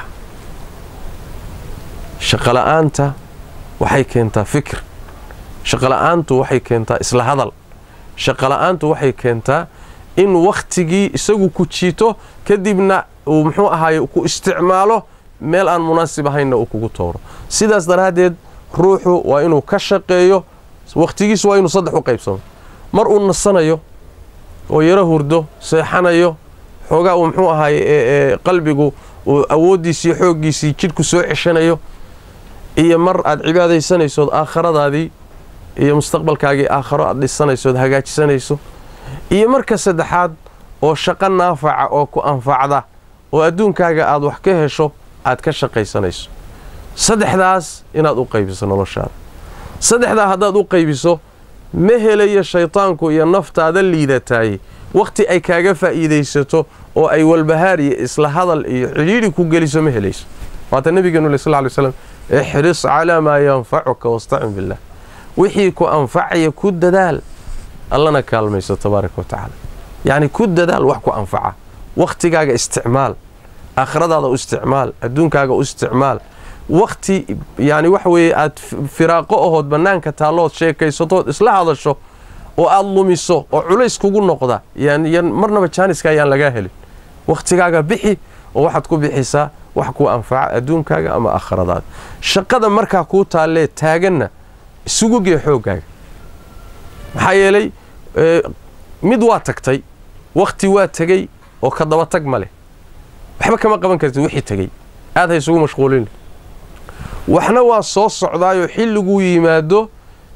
shaqola'aanta waxay keentaa fikir shaqola'aantu waxay keentaa isla hadal shaqola'aantu waxay keentaa in wakhtigii isagu ku jiito kadibna uu muxuu ahaaye ku isticmaalo meel aan munaasib ahaynna uu kugu tooro sidaas daraaddeed ruuxu waa inuu ka shaqeeyo wakhtigiisu waa inuu saddex u qaybsamo mar uu nasanayo oo yaro hurdo seexanayo xoogaa uu muxuu ahaaye qalbigu uu awooddiisii xooggiisii jidhku soo ceshanayo iyo mar aad cibaadaysanaysood aakhiradaadii iyo mustaqbalkaagii aakharo aad dhisanaysood hagaajisanayso iyo marka saddexaad oo shaqo naafaca oo ku anfacda oo adduunkaaga aad wax ka hesho aad ka shaqaysanayso saddexdaas inaad u qaybiso noloshaada saddexdaa haddaad u qaybiso ma helayo shaytaanku iyo naftaada liidataay wakhti ay kaaga faa'iidaysato oo ay walbahaar iyo isla hadal iyo cidhiidhi ku geliso ma helayso waata nabigeenu le sal ly slam ixris calaa maa yanfacuka wastacin billah wixii ku anfacaya ku dadaal allana kaalmayso tabaaraka wa tacaala yacni ku dadaal wax ku anfaca wakhtigaaga isticmaal aakhiradaada u isticmaal adduunkaaga u isticmaal wakhti yani waxa weeye aad firaaqo ahood bannaanka taallood sheekaysatood isla hadasho oo aad lumiso oo culays kugu noqda yan marnaba jaaniska ayaan lagaa helin wakhtigaaga bixi oo waxaad ku bixisaa wax kuu anfaca adduunkaaga ama aakhiradaada shaqada markaa kuu taallee taaganna isugu gee xooggaaga maxaa yeelay mid waa tagtay wakhti waa tegey oo ka daba tag ma leh waxba kama qaban kartid wixii tegey aad ha isugu mashquulin waxna waa soo socdaayoo xilliguu yimaado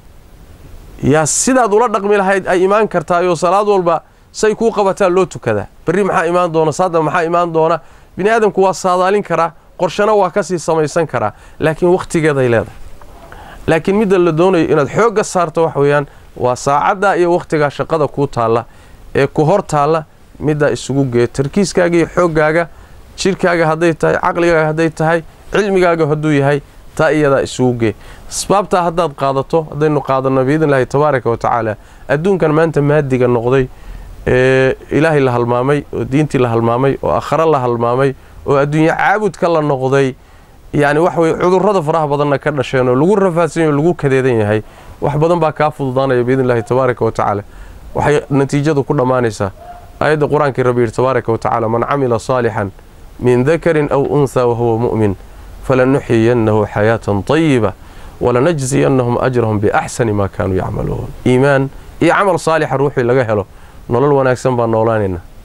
yaa sidaad ula dhaqmi lahayd ay imaan kartaayoo salaad walba say kuu qabataa loo tukadaa berri maxaa imaan doona saada maxaa imaan doona bini aadamku waa saadaalin karaa qorshana waa kasii samaysan karaa laakiin wakhtigeeday leedahay laakiin midda la doonayo inaad xoogga saarto wax weeyaan waa saacaddaa iyo wakhtigaa shaqada kuu taalla ee ku hor taalla middaa isugu gee tarkiiskaaga iyo xooggaaga jidhkaaga hadday tahay caqligaaga hadday tahay cilmigaaga hadduu yahay taa iyadaa isugu gee asbaabtaa haddaad qaadato haddaynu qaadanno biidn illaahi tabaaraka wa tacaala adduunkan maanta maadiga noqday ee ilaahay la halmaamay oo diintii la halmaamay oo aakhare la halmaamay oo adduunye caabudka la noqday yacni waxa weye cudurrada faraha badanna ka dhasheen oo lagu rafaadsan yahy o lagu kadeedan yahay wax badan baa kaa fududaanaya biidn illahi tabaaraka wa tacaala waxay natiijadu ku dhammaanaysaa aayadda qur-aankii rabbi yidhi tabaaraka wa tacaala man camila saalixan min dakarin aw unhaa wahuwa mu'min falanuxiyannahu xayaatan طayiba walanajziyannahum ajrahum biaxsani maa kaanuu yacmaluun iimaan iyo camal saalixa ruuxii laga helo nolol wanaagsan baan noolaanaynaa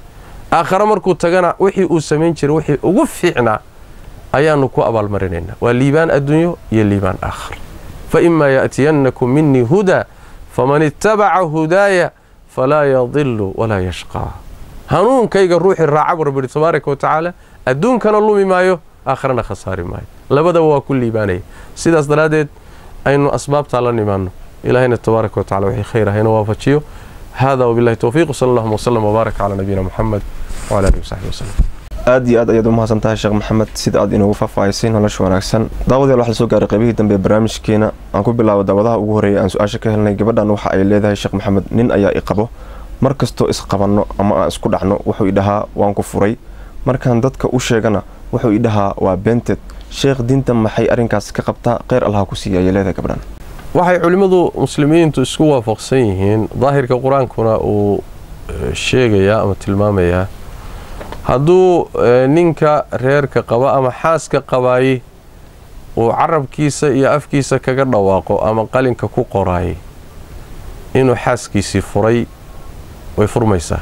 aakhare markuu tagana wixii uu samayn jiray wixii ugu fiicnaa ayaanu ku abaalmarinaynaa waa liibaan adduunyo iyo liibaan aakhar fa imaa ya'tiyannakum minii hudaa faman ittabaca hudaaya falaa yadilu walaa yashqaa hanuunkayga ruuxii raaca buu rabbi tabaaraka wa tacaala adduunkana lumi maayo aakharana khasaari maayo labadaba waa ku liibaanaya sidaas daraaddeed aynu asbaabtaa la nimaanno ilaahayna tabaaraka wa tacala wixii khayr ahayna waafajiyo hada wabillahi towfiiq wsala allahuma wslam wbaarak calaa nabiyina muxamed wcala alihi wasaxbi waslem aad iyo aad ayaad u mahadsan tahay sheekh maxamed sida aad inoogu faahfaahisay nolosha wanaagsan daawadayaal waxaa lasoo gaaray qaybihii dambe ee barnaamijkeena aan ku bilaabo daawadaha ugu horreeyay aan su-aasha ka helnay gabadhan waxa ay leedahay sheekh maxamed nin ayaa i qabo mar kastoo isqabanno ama aan isku dhacno wuxuu idhahaa waan ku furay markaan dadka u sheegana wuxuu idhahaa waa beenteed sheekh diinta maxay arrinkaas ka qabtaa kheyr allaha ku siiya ayay leedahay gabadhan waxay culimmadu muslimiintu isku waafaqsan yihiin daahirka qur-aankuna uu sheegayaa ama tilmaamayaa hadduu ninka reerka qaba ama xaaska qabaayey uu carabkiisa iyo afkiisa kaga dhawaaqo ama qalinka ku qoraayay inuu xaaskiisii furay way furmaysaa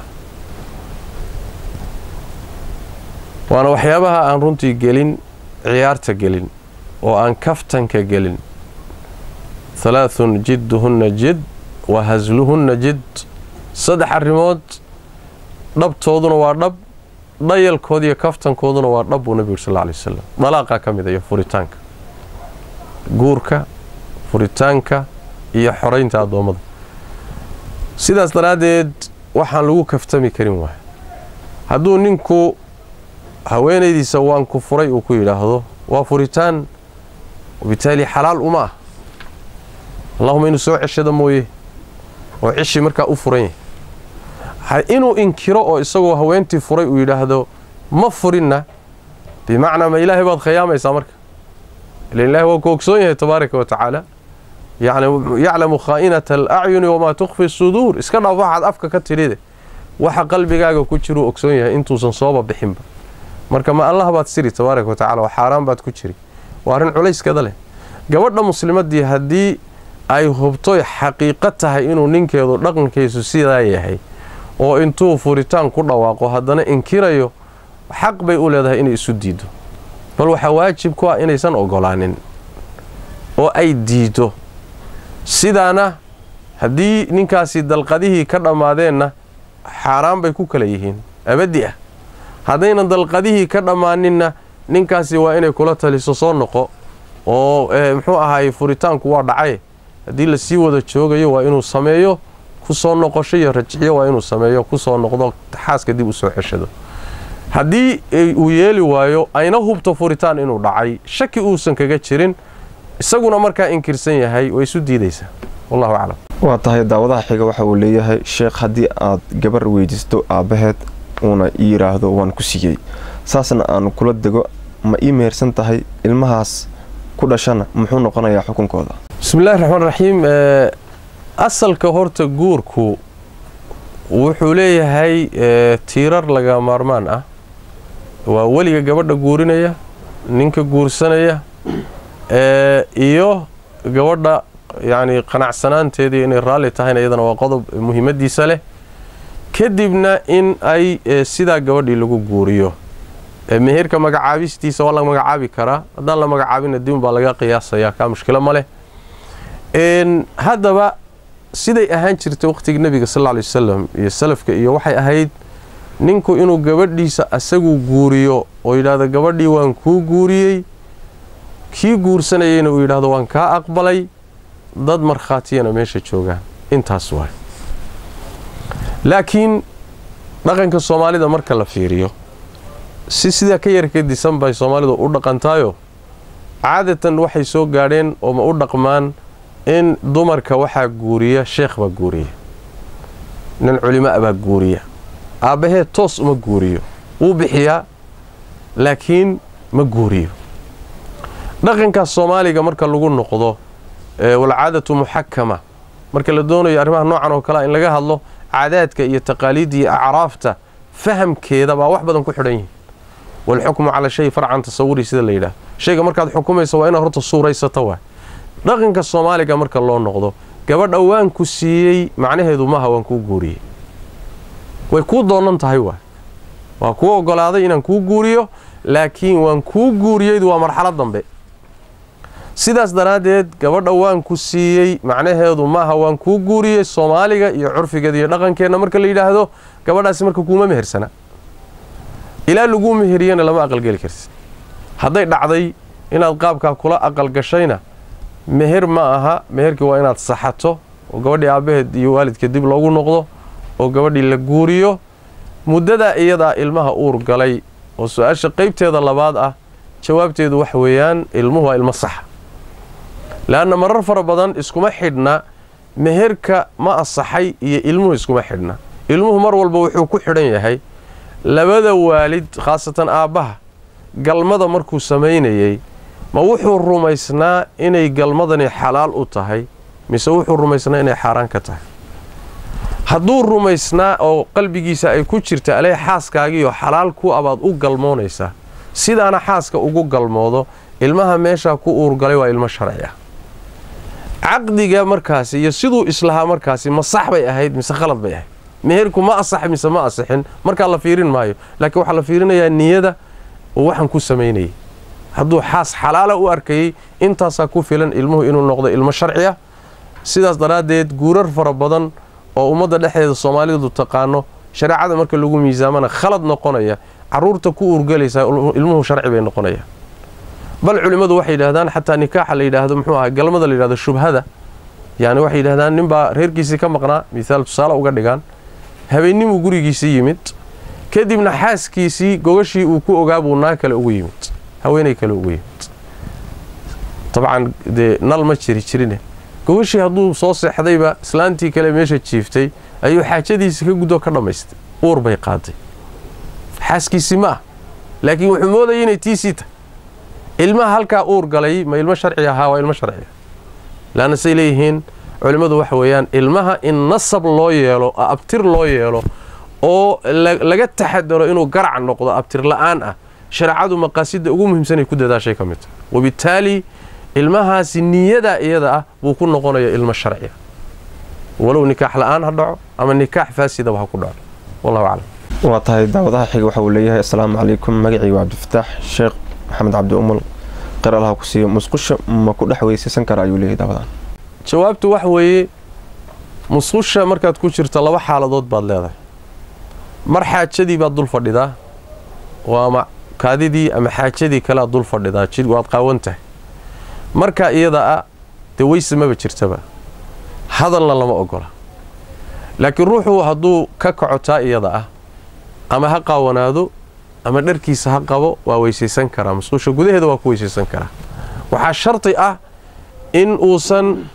waana waxyaabaha aan runtii gelin ciyaarta gelin oo aan kaftanka gelin halaathun jidduhunna jid wa hasluhunna jid saddex arrimood dhabtooduna waa dhab dhayalkooda iyo kaftankooduna waa dhab buu nebigu yuri sal lla alay wasalam dalaaqaa ka mid a iyo furitaanka guurka furitaanka iyo xoraynta addoommada sidaas daraaddeed waxaan lagu kaftami karin waay hadduu ninku haweenaydiisa waan ku furay uu ku yidhaahdo waa furitaan wabitaali xalaal uma ah allahuma inuu soo ceshada mooye oo ceshii markaa u furan yahay inuu inkiro oo isagoo haweentii furay uu yidhaahdo ma furinna bimacnaa ma ilaahay baad khiyaamaysaa marka ilan ilahay waa ku ogsoon yahay tabaaraka wa tacaala yani yaclamu khaa'inata alacyuni wamaa tukfi suduur iska dhaaf waxaad afka ka tidhide waxa qalbigaaga ku jiruu ogsoon yahay intuusan sooba bixinba marka ma allah baad siri tabaaraka wa tacala waa xaaraan baad ku jiri waa arrin culayskeeda leh gabadha muslimadii haddii ay hubtoy xaqiiqo tahay inuu ninkeedu dhaqankiisu sidaa yahay oo intuu furitaan ku dhawaaqo haddana inkirayo xaq bay u leedahay inay isu diido bal waxaa waajib ku ah inaysan ogolaanin oo ay diido sidaana haddii ninkaasi dalqadihii ka dhammaadeenna xaaraan bay ku kala yihiin abadi ah haddaynan dalqadihii ka dhammaaninna ninkaasi waa inay kula taliso soo noqo oo muxuu ahaayey furitaanku waa dhacay haddii lasii wada joogayo waa inuu sameeyo ku soo noqosho iyo rajciyo waa inuu sameeyo ku soo noqdo xaaska dib u soo ceshado haddii uu yeeli waayo ayna hubto furitaan inuu dhacay shaki uusan kaga jirin isaguna markaa inkirsan yahay way isu diidaysaa wallahu aclam waa tahay daawadaha xiga waxa uu leeyahay sheekh haddii aad gabar weydiisto aabbaheed uuna ii yidhaahdo waan ku siiyey saasna aan kula dego ma ii mehersan tahay ilmahaas ku dhashana muxuu noqonayaa xukunkooda bismillahi raxmaan raxiim asalka horta guurku wuxuu leeyahay tiirar laga maarmaan ah waa weliga gabadha guurinaya ninka guursanaya iyo gabadha yacni qanacsanaanteedii inay raalli tahayna iyadana waa qodob muhiimadiisa leh kadibna in ay sidaa gabadhii lagu guuriyo meherka magacaabistiisa waa la magacaabi karaa haddaan la magacaabina dibun baa laga qiyaasayaa kaa mushkilo ma leh haddaba siday ahaan jirtay waqhtiga nebiga sal ly wasalam iyo salafka iyo waxay ahayd ninku inuu gabadhiisa asagu guuriyo oo yidhaahdo gabadhii waan kuu guuriyey kii guursanayeyna uu yidhaahdo waan kaa aqbalay dad markhaatiyana meesha joogaan intaas waay laakiin dhaqanka soomaalida marka la fiiriyo si sidaa ka yar kadisan bay soomaalidu u dhaqantaayo caadatan waxay soo gaadheen oo ma u dhaqmaan in dumarka waxaa guuriya sheekh baa guuriya nin culimaa baa guuriya aabbaheed toos uma guuriyo wuu bixiyaa laakiin ma guuriyo dhaqankaas soomaaliga marka lagu noqdo walcaadatu muxakama marka la doonayo arrimaha noocan oo kalea in laga hadlo caadaadka iyo taqaaliidda iyo acraafta fahamkeeda baa wax badan ku xidhan yihin walxukmu cala shay farcan tasawuri sida la yidhaah shayga markaad xukumaysa waa inaad horta suuraysata waa dhaqanka soomaaliga marka loo noqdo gabadha waan ku siiyey macnaheedu maaha waan kuu guuriyey way kuu doonan tahay waa waa kuu ogolaaday inaan kuu guuriyo laakiin waan kuu guuriyeydu waa marxalad dambe sidaas daraaddeed gabadha waan ku siiyey macnaheedu maaha waan kuu guuriyey soomaaliga iyo curfigeeda iyo dhaqankeenna marka la yidhaahdo gabadhaasi marka kuuma mehersana ilaa laguu meheriyana lama aqalgeli kartid hadday dhacday inaad qaabkaa kula aqalgashayna meher ma aha meherkii waa inaad saxato oo gabadhii aabbaheed iyo waalidka dib loogu noqdo oo gabadhii la guuriyo muddadaa iyadaa ilmaha uur galay oo su-aasha qaybteeda labaad ah jawaabteedu waxa weeyaan ilmuhu waa ilmo saxa leanna marar fara badan iskuma xidhna meherka ma asaxay iyo ilmuhu iskuma xidhna ilmuhu mar walba wuxuu ku xidhan yahay labada waalid khaasatan aabbaha galmada markuu samaynayey ma wuxuu rumaysnaa inay galmadani xalaal u tahay mise wuxuu rumaysnaa inay xaaraan ka tahay hadduu rumaysnaa oo qalbigiisa ay ku jirta alee xaaskaagiioo xalaal ku abaad u galmoonaysaa sidaana xaaska ugu galmoodo ilmaha meeshaa ku uurgalay waa ilmo sharci ah caqdiga markaasi iyo siduu islahaa markaasi ma sax bay ahayd mise khalad bay ahayd meherku ma asax mise ma asixin markaa la fiirin maayo laakiin waxaa la fiirinayaa niyada oo waxaan ku samaynayay hadduu xaas xalaala u arkayey intaasaa ku filan ilmuhu inuu noqdo ilmo sharci ah sidaas daraaddeed guurar fara badan oo ummadda dhexdeeda soomaalidu taqaano shareecada marka lagu miisaamana khalad noqonaya caruurta ku uurgalaysaa ilmuhu sharci bay noqonaya bal culimmadu waxay yidhahdaan xataa nikaaxa la yidhaahdo muxuu ahaa galmada la yidhahdo shubhada yani waxay yidhahdaan ninbaa reerkiisii ka maqnaa mihaal tusaale uga dhigaan habeennimuu gurigiisii yimid kadibna xaaskiisii gogashii uu ku ogaa buu naag kale ugu yimid haweenay kale ugu yimid dabcan dee nal ma jiri jirine gogashii hadduu soo seexdayba islaantii kale meesha jiiftay ayuu xaajadiisii ka guddoo ka dhammaystay uur bay qaaday xaaskiisii ma ah laakiin wuxuu moodayay inay tiisii tahay ilmaha halkaa uur galay ma ilmo sharci ahaa waa ilmo sharciga laanna say leeyihiin culimmadu waxa weeyaan ilmaha in nasab loo yeelo abtir loo yeelo oo laga taxadaro inuu garac noqdo abtir la'aan ah shareecadu maqaasidda ugu muhiimsanay ku dadaashay ka mid tahay wabittaali ilmahaasi niyada iyada ah buu ku noqonaya ilmo sharciga walow nikaax la'aan ha dhaco ama nikaax faasidaba ha ku dhaco wallahu aclam waa tahay daawadaha xiga waxa uu leeyahay assalaamu calaykum magacii waa cabdifataax sheekh maxamed cabdi umul qeer allaha ku siiyo musqusha ma ku dhex weysaysan kara ayuu leeyahay daawadaan jawaabtu waxa weeye musqusha markaad ku jirto laba xaaladood baad leedahay mar xaajadii baad dul fadhidaa oo ama kaadidii ama xaajadii kale aad dul fadhidaa jid waad qaawan tahay marka iyada ah dee weyse maba jirtaba hadalna lama ogola laakiin ruuxu hadduu ka kacotaa iyada ah ama ha qaawanaado ama dharkiisa ha qabo waa weysaysan karaa musqusha gudaheeda waa ku weysaysan karaa waxaa shardi ah in uusan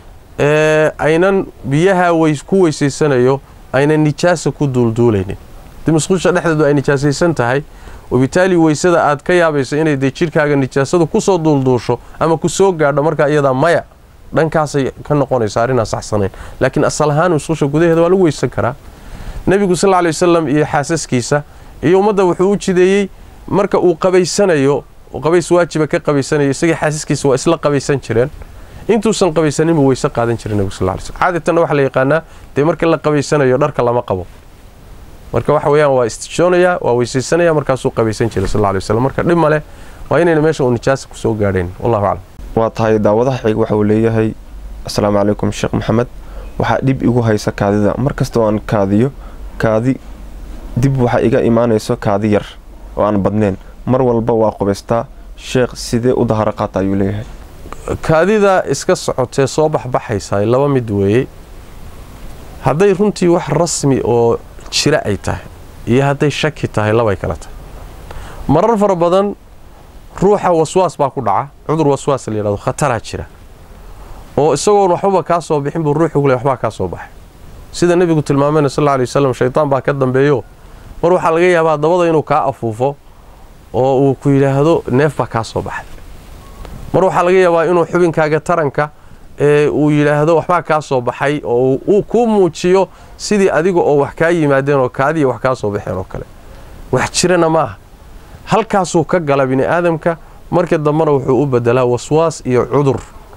aynan biyaha ku weysaysanayo aynan nijaasa ku duulduulaynin dii musqusha dhexdeedu ay nijaasaysan tahay wabitaali weysada aad ka yaabayso inay dee jidhkaaga nijaasadu kusoo duulduusho ama ku soo gaadho markaa iyadaa maya dhankaasay ka noqonaysa arrinaa saxsanayn laakiin asal ahaan musqusha gudaheeda waa lagu weysan karaa nebigu sal lla lay wasalam iyo xaasaskiisa iyo ummadda wuxuu u jideeyey marka uu qabaysanayo qabays waajiba ka qabaysanayo isagii xaasaskiisa waa isla qabaysan jireen intuusan qabaysaninbuu weyse qaadan jiray nebigu sal lay slm caadatanna waxaa la yaqaanaa dee marka la qabaysanayo dharka lama qabo marka waxa weeyaan waa istijoonayaa waa weysaysanaya markaasuu qabaysan jiray sal lla lay wasalam marka dhib male waa inayna meesha uu nijaasa kusoo gaadhayn wallahu aclam waa tahay daawadaha xiga waxa uu leeyahay assalaamu calaykum sheekh maxamed waxaa dhib igu haysa kaadida mar kastoo aan kaadiyo kaadi dib waxaa iga imaanayso kaadi yar oo aan badnayn mar walba waa qubaystaa sheekh sidee u daharo qaata ayuu leeyahay kaadida iska socotee soo baxbaxaysaa laba mid weeye hadday runtii wax rasmi oo jira ay tahay iyo hadday shaki tahay labay kala tahay marar fara badan ruuxa waswaas baa ku dhaca cudur waswaas la yidhahdo khataraa jira oo isagoon waxbaba kaa soo bixin buu ruuxu kule waxbaa kaa soo baxay sida nebigu tilmaamayna sal alla alay wasalam shaytaan baa ka dambeeyo mar waxaa laga yaabaa dabada inuu kaa afuufo oo uu ku yidhaahdo neef baa kaa soo baxay mar waxaa laga yaabaa inuu xubinkaaga taranka ee uu yidhaahdo waxbaa kaa soo baxay oo uu kuu muujiyo sidii adiga oo wax kaa yimaadeen oo kaadiya wax kaa soo baxeen oo kale wax jirana ma aha halkaasuu ka gala bini aadamka marka dambena wuxuu u bedelaa waswaas iyo cudur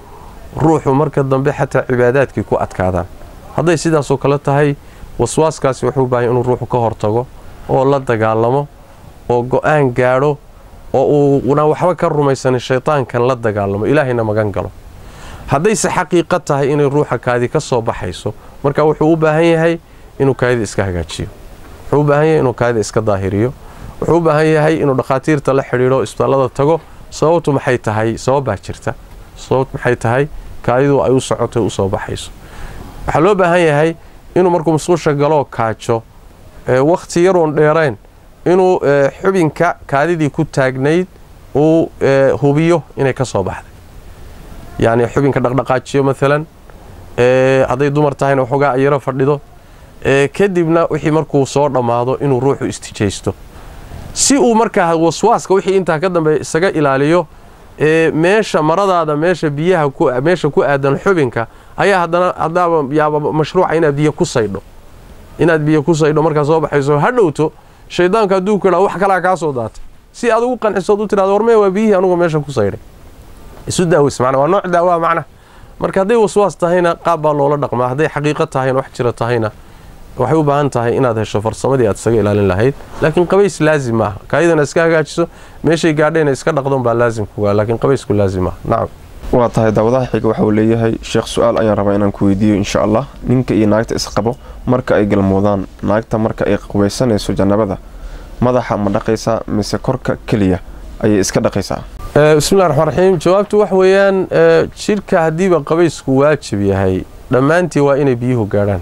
ruuxu marka dambe xataa cibaadaadkii ku adkaadaan hadday sidaasoo kale tahay waswaaskaasi wuxuu u baahanya inuu ruuxu ka hortago oo la dagaalamo oo go-aan gaadho oo uuna waxba ka rumaysanin shaydaankan la dagaalamo ilaahayna magan galo haddayse xaqiiqo tahay inay ruuxa kaadi ka soo baxayso marka wuxuu u baahan yahay inuu kaadida iska hagaajiyo wuxuu u baahan yahay inuu kaadida iska daahiriyo wuxuu u baahan yahay inuu dhakhaatiirta la xidhiidho isbitaallada tago sababtu maxay tahay sababbaa jirta sababtu maxay tahay kaadidu ay u socoto u soo baxayso waxaa loo baahan yahay inuu markuu musqusha galoo kaajo wakhti yaroon dheerayn inuu xubinka kaadidii ku taagnayd uu hubiyo inay ka soo baxday yacni xubinka dhaqdhaqaajiyo maalan hadday dumar tahayna waxoogaa yaro fadhido kadibna wixii markuu soo dhammaado inuu ruuxu istijaysto si uu markaa waswaaska wixii intaa ka dambeeya isaga ilaaliyo meesha maradaada meesha biyaha meesha ku aadan xubinka ayaa haddana haddaaba yaaba mashruuca inaad biyo ku saydho inaad biyo ku saydho markaa soo baxayso ha dhowto shaydaanka hadduu ku idhaa wax kalaa kaa soo daatay si aad ugu qancisood u tirahdo warmee waa biyihii anugu meesha ku saydhay isu daaweys macna waa nooc daawaa macna marka hadday waswaas tahayna qaab baa loola dhaqmaa hadday xaqiiqo tahayna wax jira tahayna waxay u baahan tahay inaad hesho farsamadii aad isaga ilaalin lahayd laakiin qabays laazim maaha kaayadana iska hagaajiso meeshay gaadhayna iska dhaqdon baa laazim kugaa laakiin qabaysku laazim maaha nacam waa tahay daawadaha xiga waxa uu leeyahay sheekh su-aal ayaan rabaa inaan ku weydiiyo insha allah ninka iyo naagta isqabo marka ay galmoodaan naagta marka ay qubaysanayso jannabada madaxa ma dhaqaysaa mise korka keliya ayay iska dhaqaysaa bismillahi raxmaan raxiim jawaabtu wax weeyaan jidhka haddiiba qabaysku waajib yahay dhammaantii waa inay biyuhu gaadhaan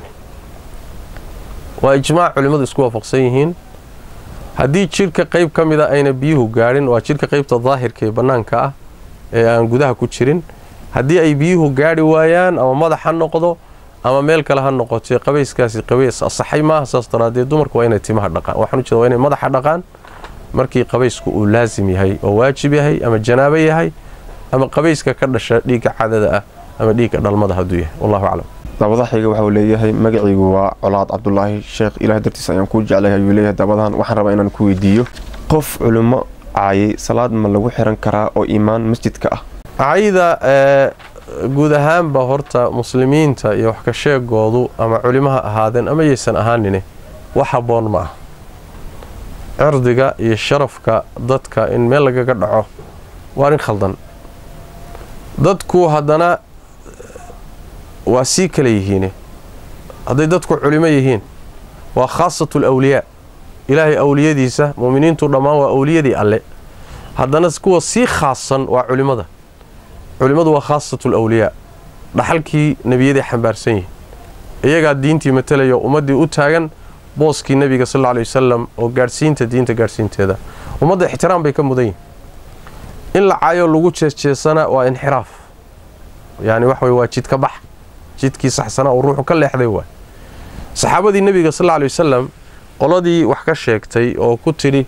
waa ijmaac culimmadu isku waafaqsan yihiin haddii jidhka qayb ka mida ayna biyuhu gaadhin waa jidhka qaybta daahirka ee bannaanka ah ee aan gudaha ku jirin haddii ay biyuhu gaadhi waayaan ama madax ha noqdo ama meel kale ha noqotee qabayskaasi qabays asaxay maaha saas daraaddeed dumarku waa inay timaha dhaqaan waxaan u jeeda waa inay madaxa dhaqaan markii qabaysku uu laasim yahay oo waajib yahay ama janaabo yahay ama qabayska ka dhasha dhiigga cadada ah ama dhiigga dhalmada hadduu yahay wallahu aclam daawadaha xiga waxa uu leeyahay magacaygu waa colaad cabdulaahi sheekh ilaah dartiis ayaan kuu jeclahay ayuu leeyahay daawadahan waxaan rabaa inaan ku weydiiyo qof culimo caayay salaad ma lagu xiran karaa oo iimaan masjidka ah cayda guud ahaanba horta muslimiinta iyo wax ka sheegoodu ama culimaha ahaadeen ama yaysan ahaanine wax habboon ma ah cirdiga iyo sharafka dadka in meel lagaga dhaco waa arrin khaldan dadku haddana waa sii kala yihiine hadday dadku culimo yihiin waa khaasatu alawliyaa ilaahay awliyadiisa mu'miniintu dhammaan waa awliyadii alle haddana kuwa sii khaasan waa culimmada culimmadu waa khaasatu alawliyaa dhaxalkii nebiyaday xambaarsan yihiin iyagaa diintii matalaya ummaddii u taagan booskii nebiga sal alla ley wasalam oo gaadhsiinta diinta gaadhsiinteeda ummadda ixtiraam bay ka mudan yihin in la caayo lagu jeesjeesana waa inxiraaf yacni wax wey waa jidka bax jidkii saxsanaa uu ruuxu ka leexday waay saxaabadii nebiga sal alla ley wasalam qoladii wax ka sheegtay oo ku tidhi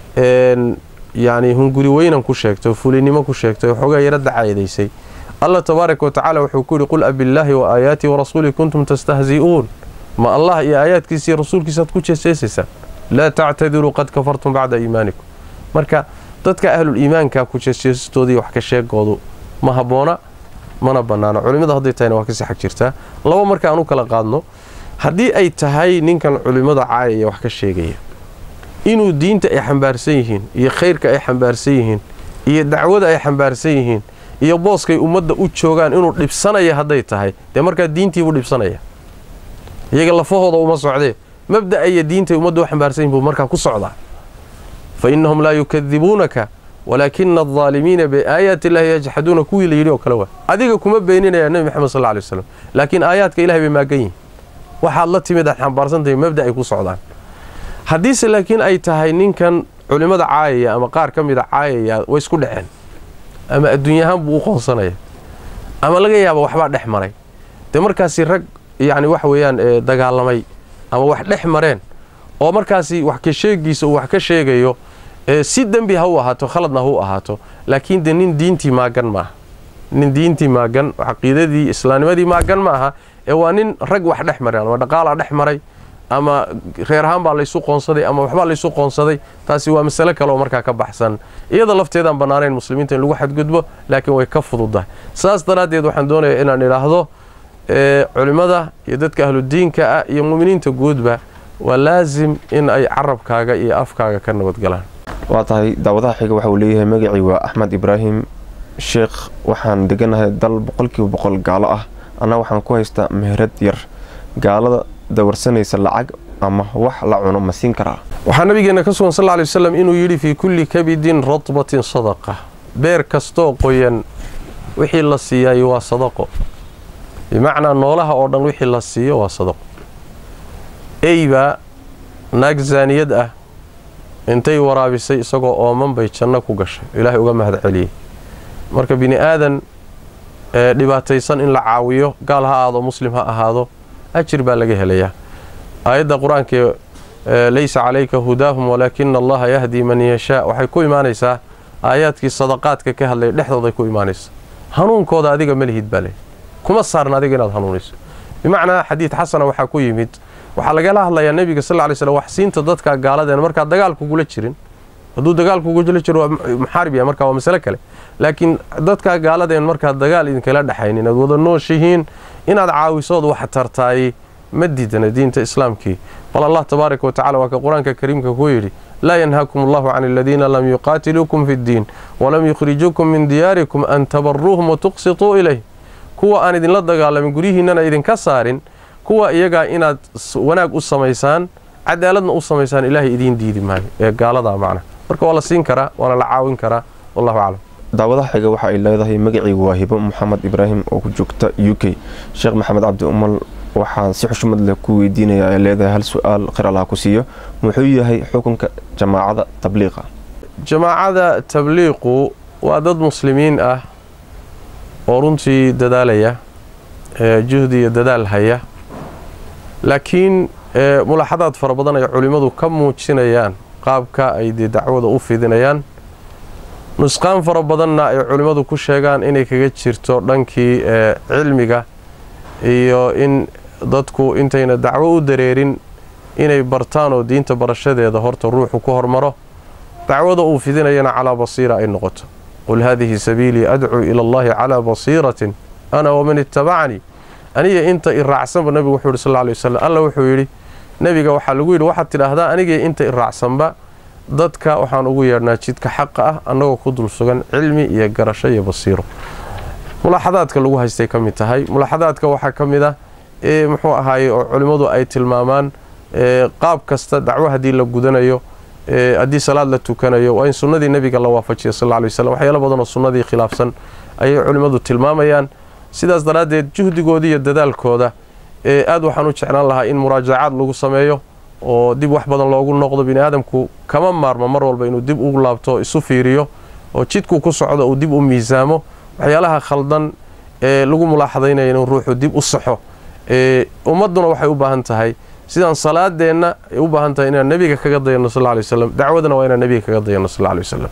yacni hunguri weynan ku sheegtay oo fulinimo ku sheegtay oo xoogaa yaro dacaayadaysay allah tabaaraka wa tacaala wuxuu ku yidhi qul abillaahi wa aayaatii warasuulii kuntum tastahzi'uun ma allah iyo aayaadkiisa iyo rasuulkiisaaad ku jeeseesaysaan laa tactadiruu qad kafartum bacda iimaanikum marka dadka ahlul iimaanka ku jeesjeesistoodii wax ka sheegoodu ma habboona mana bannaano culimmada hadday tahayna waa kasii xag jirtaa laba marka aan u kala qaadno haddii ay tahay ninkan culimmada caayaya wax ka sheegaya inuu diinta ay xambaarsan yihiin iyo khayrka ay xambaarsan yihiin iyo dacwada ay xambaarsan yihiin iyo booskay ummadda u joogaan inuu dhibsanaya hadday tahay dee markaa diintiibuu dhibsanaya iyaga lafahooda uma socdee mabda'a iyo diintay ummadda u xambaarsan yihin buu markaa ku socdaa fa innahum laa yukadibuunaka walaakina aldaalimiina biaayaati illaahi yajxaduuna kuwii la yidhi oo kale waa adiga kuma beeninaya nebi maxamed sal lla lay waslam laakiin aayaadka ilahay bay maagan yihin waxaad la timid aad xambaarsantahay mabda ay ku socdaan haddiise laakiin ay tahay ninkan culimmada caayaya ama qaar ka mida caayaya way isku dhaceen ama adduunyahaan buu u qoonsanaya ama laga yaaba waxbaa dhex maray dee markaasi rag yacni waxa weeyaan dagaalamay ama wax dhex mareen oo markaasi wax ka sheegiisa uu wax ka sheegayo si dembi ha u ahaato khaladna ha u ahaato laakiin dee nin diintii maagan maaha nin diintii maagan caqiidadii islaamnimadii maagan ma aha ee waa nin rag wax dhex mareen ama dhaqaalaa dhex maray ama reer ahaan baa laysu qoonsaday ama waxbaa laysu qoonsaday taasi waa masale kale oo markaa ka baxsan iyada lafteedaan bannaanayn muslimiinta in lagu xadgudbo laakiin way ka fududdahay saas daraaddeed waxaan doonayaa inaan idhaahdo culimmada iyo dadka ahludiinka ah iyo mu'miniinta guudba waa laasim in ay carabkaaga iyo afkaaga ka nabadgalaan waa tahay daawadaha xiga waxa uu leeyahay magacii waa axmed ibraahim sheekh waxaan deganahay dal boqolkiiba boqol gaalo ah anna waxaan ku haystaa meherad yar gaalada dawarsanaysa lacag ama wax la cuno ma siin karaa waxaa nabigeena ka sugan sal lla alay wasalam inuu yidhi fii kulli kabidin radbatin sadaqa beer kastoo qoyan wixii la siiyay waa sadaqo bimacnaa noolaha oo dhan wixii la siiyo waa sadaqo eybaa naag zaaniyad ah intay waraabisay isagoo ooman bay janno ku gashay ilaahay uga mahad celiyey marka bini aadan ee dhibaataysan in la caawiyo gaal ha ahaado muslim ha ahaado ajir baa laga helayaa aayadda qur-aankae laysa calayka hudaahum walaakina allaha yahdi man yashaa waxay ku imaanaysaa aayaadkii sadaqaadka ka hadlaya dhexdooday ku imaanaysa hanuunkooda adiga malihid baa leh kuma saarna adiga inaad hanuunayso bimacnaa xadiid xasana waxaa ku yimid waxaa lagala hadlayaa nebiga sal ly slm wax siinta dadka gaaladeen markaad dagaalkugula jirin hadduu dagaalkugula jiro waa muxaarib yahay marka waa masale kale laakiin dadka gaaladeen markaad dagaal idinkala dhexayn inaad wada nooshihiin inaad caawisood wax tartaay ma diidana diinta islaamkii bal allah tabaaraka wa tacala waa ka qur-aanka kariimka ku yidhi laa yanhaakum allahu can aladiina lam yuqaatiluukum fi ddiin walam yukhrijuukum min diyaarikum an tabaruuhum watuqsituu ilayh kuwa aan idinla dagaalamin guryihiinnana idinka saarin kuwa iyagaa inaad wanaag u samaysaan cadaaladna u samaysaan ilaahay idiin diidi maayo ee gaaladaa macna marka waa la siin karaa waana la caawin karaa wallahu aclam daawadaha xiga waxa ay leedahay magacaygu waa hibo maxamed ibraahim oo ku joogta u k sheekh maxamed cabdi umal waxaan si xushmad leh ku weydiinayaa ay leedahay hal su-aal khir allaha ku siiyo muxuu yahay xukunka jamaacada tabliiqa jamaacada tabliiqu waa dad muslimiin ah oo runtii dadaalaya juhdi iyo dadaal haya laakiin mulaaxadaad fara badan ay culimmadu ka muujinayaan qaabka ay dee dacwada u fidinayaan nusqaan fara badanna ay culimmadu ku sheegaan inay kaga jirto dhankii cilmiga iyo in dadku intayna dacwo u dareerin inay bartaan oo diinta barashadeeda horta ruuxu ku hormaro dacwada uu fidinayana calaa basiira ay noqoto qul haadihi sabiilii adcuu ila allahi calaa basiiratin ana waman ittabacanii aniga inta i raacsanba nabigu wuxuu yidhi sal lla alay wasalam alla wuxuu yidhi nebiga waxaa lagu yidhi waxaad tidhaahdaa anigii inta i raacsanba dadka waxaan ugu yeedhnaa jidka xaqa ah annagoo ku dul sugan cilmi iyo garasho iyo basiiro mulaaxadaadka lagu haystay ka mid tahay mulaaxadaadka waxaa ka mid ah ee muxuu ahaaye oo culimmadu ay tilmaamaan qaab kasta dacwo haddii la gudanayo haddii salaad la tukanayo waa in sunnadii nebiga la waafajiya sal lla lay wasalam waxyaalo badanoo sunnadii khilaafsan ayay culimmadu tilmaamayaan sidaas daraaddeed juhdigooda iyo dadaalkooda ee aad waxaan u jeclaan lahaa in muraajacaad lagu sameeyo oo dib wax badan loogu noqdo bini aadamku kama maarmo mar walba inuu dib ugu laabto isu fiiriyo oo jidkuu ku socdo uu dib u miisaamo waxyaalaha khaldan ee lagu mulaaxadaynaya inuu ruuxu dib u saxo ummadduna waxay u baahan tahay sidaan salaadeenna ay u baahan tahay inaan nebiga kaga dayano sal lay wasalam dacwadana waa inaan nebiga kaga dayano sal lay wasalam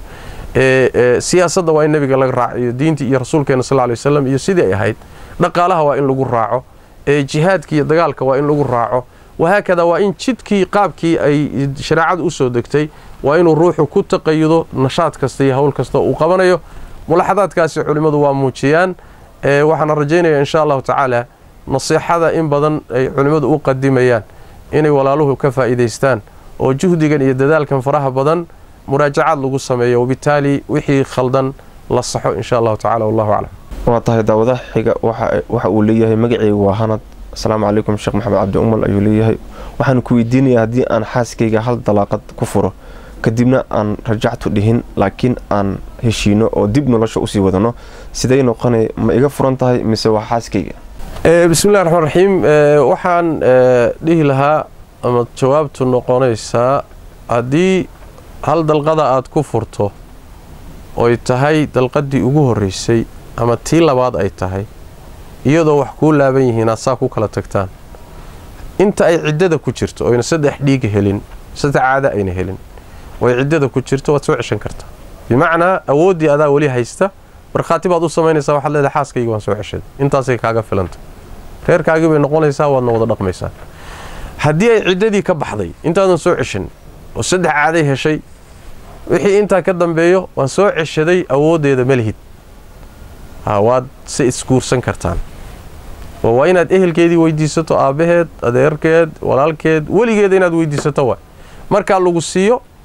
siyaasadda waa in nebiga laga raaciyo diintii iyo rasuulkeena sal lay wasalam iyo sidii ay ahayd dhaqaalaha waa in lagu raaco jihaadka iyo dagaalka waa in lagu raaco wahaakada waa in jidkii qaabkii ay shareecadu u soo degtay waa inuu ruuxu ku taqayudo nashaad kasta iyo howl kasta uu qabanayo mulaxadaadkaasi culimmadu waa muujiyaan waxaana rajaynaya insha allahu tacaala nasiixada in badan ay culimmadu u qadimayaan inay walaaluhu ka faa'iidaystaan oo juhdigan iyo dadaalkan faraha badan muraajacaad lagu sameeyo wabitaali wixii khaldan la saxo insha allahu tacala wallahu aclam waa tahay daawadaha xiga waxa uu leeyahay magaceygu waa hanad asalaamu calaykum sheekh maxamed cabdi umal ayuu leeyahay waxaan ku weydiinayaa haddii aan xaaskayga hal dalaaqad ku furo kadibna aan rajactu dhihin laakiin aan heshiino oo dib nolosha usii wadano siday noqonay ma iga furan tahay mise waa xaaskayga bismillahi raxmaan raxiim waxaan dhihi lahaa ama jawaabtu noqonaysaa haddii hal dalqada aad ku furto oy tahay dalqadii ugu horreysay ama tii labaad ay tahay iyadoo wax kuu laaban yihiin aad saa ku kala tagtaan inta ay ciddada ku jirto oyna saddex dhiiga helin saddex caada ayna helin oy ciddada ku jirto waad soo ceshan kartaa bimacnaa awooddii adaa weli haysta markhaati baad u samaynaysaa waxaad leedahay xaaskayga waan soo ceshaday intaasay kaaga filanta reerkaagii bay noqonaysaa waadna wada dhaqmaysaa haddii ay ciddadii ka baxday intaadan soo ceshan oo saddex caaday heshay wixii intaa ka dambeeyo waan soo ceshaday awooddeeda malihid waad se isguursan kartaan oo waa inaad ehelkeedii weydiisato aabbaheed adeerkeed walaalkeed weligeeda inaad weydiisato waa markaa lagu siiyo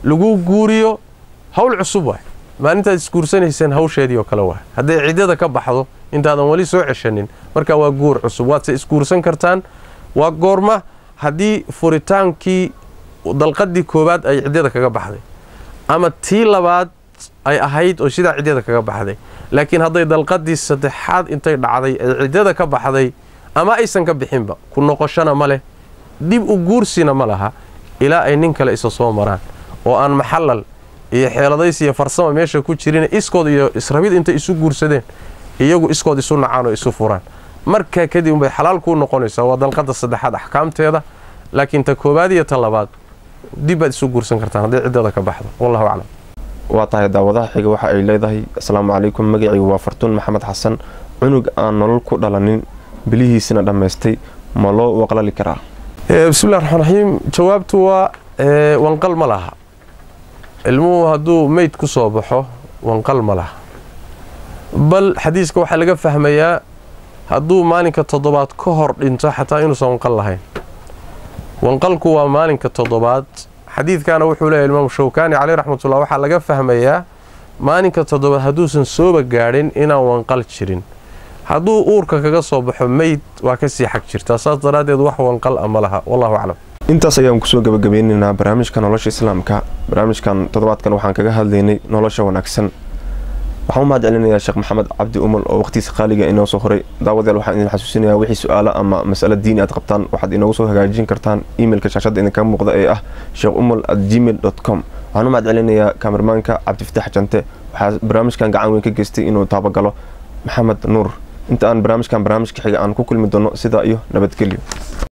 lagu guuriyo hawl cusub waay maalintaad isguursanayseen hawsheedii oo kale waay hadday ciddada ka baxdo intaadan weli soo ceshanin marka waa guur cusub waadse isguursan kartaan waa goorma haddii furitaankii dalqadii koowaad ay ciddada kaga baxday ama tii labaad ay ahayd oo sidaa ciddada kaga baxday laakiin hadday dalqadii saddexaad intay dhacday ay ciddada ka baxday ama aysan ka bixinba ku noqoshana ma leh dib u guursina ma laha ilaa ay nin kale isa soo maraan oo aan maxallal iyo xeeladays iyo farsama meesha ku jirin iskood iyo israbid intay isu guursadeen iyagu iskood isu nacaan oo isu furaan markaa kadib unbay xalaal kuu noqonaysaa waa dalqada saddexaad axkaamteeda laakiin ta koowaad iyo ta labaad dibbaad isu guursan kartaan hadday ciddada ka baxdo wallahu aclam waa tahay daawadaha xiga waxa ay leedahay asalaamu calaykum magacaygu waa fartuun maxamed xasan cunug aan nolol ku dhalanin bilihiisina dhammaystay ma loo waqlali karaa bismillahi raxmaan raxiim jawaabtu waa wanqal ma laha ilmuhu hadduu meyd ku soo baxo wanqal ma laha bal xadiiska waxaa laga fahmayaa hadduu maalinka toddobaad ka hor dhinto xataa inuusan wanqal lahayn wanqalku waa maalinka toddobaad xadiidkana wuxuu leeyahy imaamu shawkaani caleyh raxmatullah waxaa laga fahmayaa maalinka toddobaad hadduusan sooba gaadhin inaan wanqal jirin hadduu uurka kaga soo baxo meyd waa kasii xag jirtaa saas daraaddeed wax wanqal a ma laha wallahu aclam intaas ayaan kusoo gabagabeynaynaa barnaamijka nolosha islaamka barnaamijkan toddobaadkan waxaan kaga hadlaynay nolosha wanaagsan waxaan u mahad celinayaa sheekh maxamed cabdi umal oo waqhtiisa qaaliga inoo soo horay daawadayaal waxaan idin xasuusinayaa wixii su-aalo ama mas'alo diini aad qabtaan waxaad inoogu soo hagaajin kartaan imailka shaashadda idinkaga muuqda ee ah sheekh umal at gmail dot com waxaan u mahad celinayaa kaamirmaanka cabdifatax jante waxaa barnaamijkan gacan weyn ka geystay inuu taabagalo maxamed nuur inta aan barnaamijkan barnaamijka xiga aan ku kulmi doono sidaa iyo nabadgelyo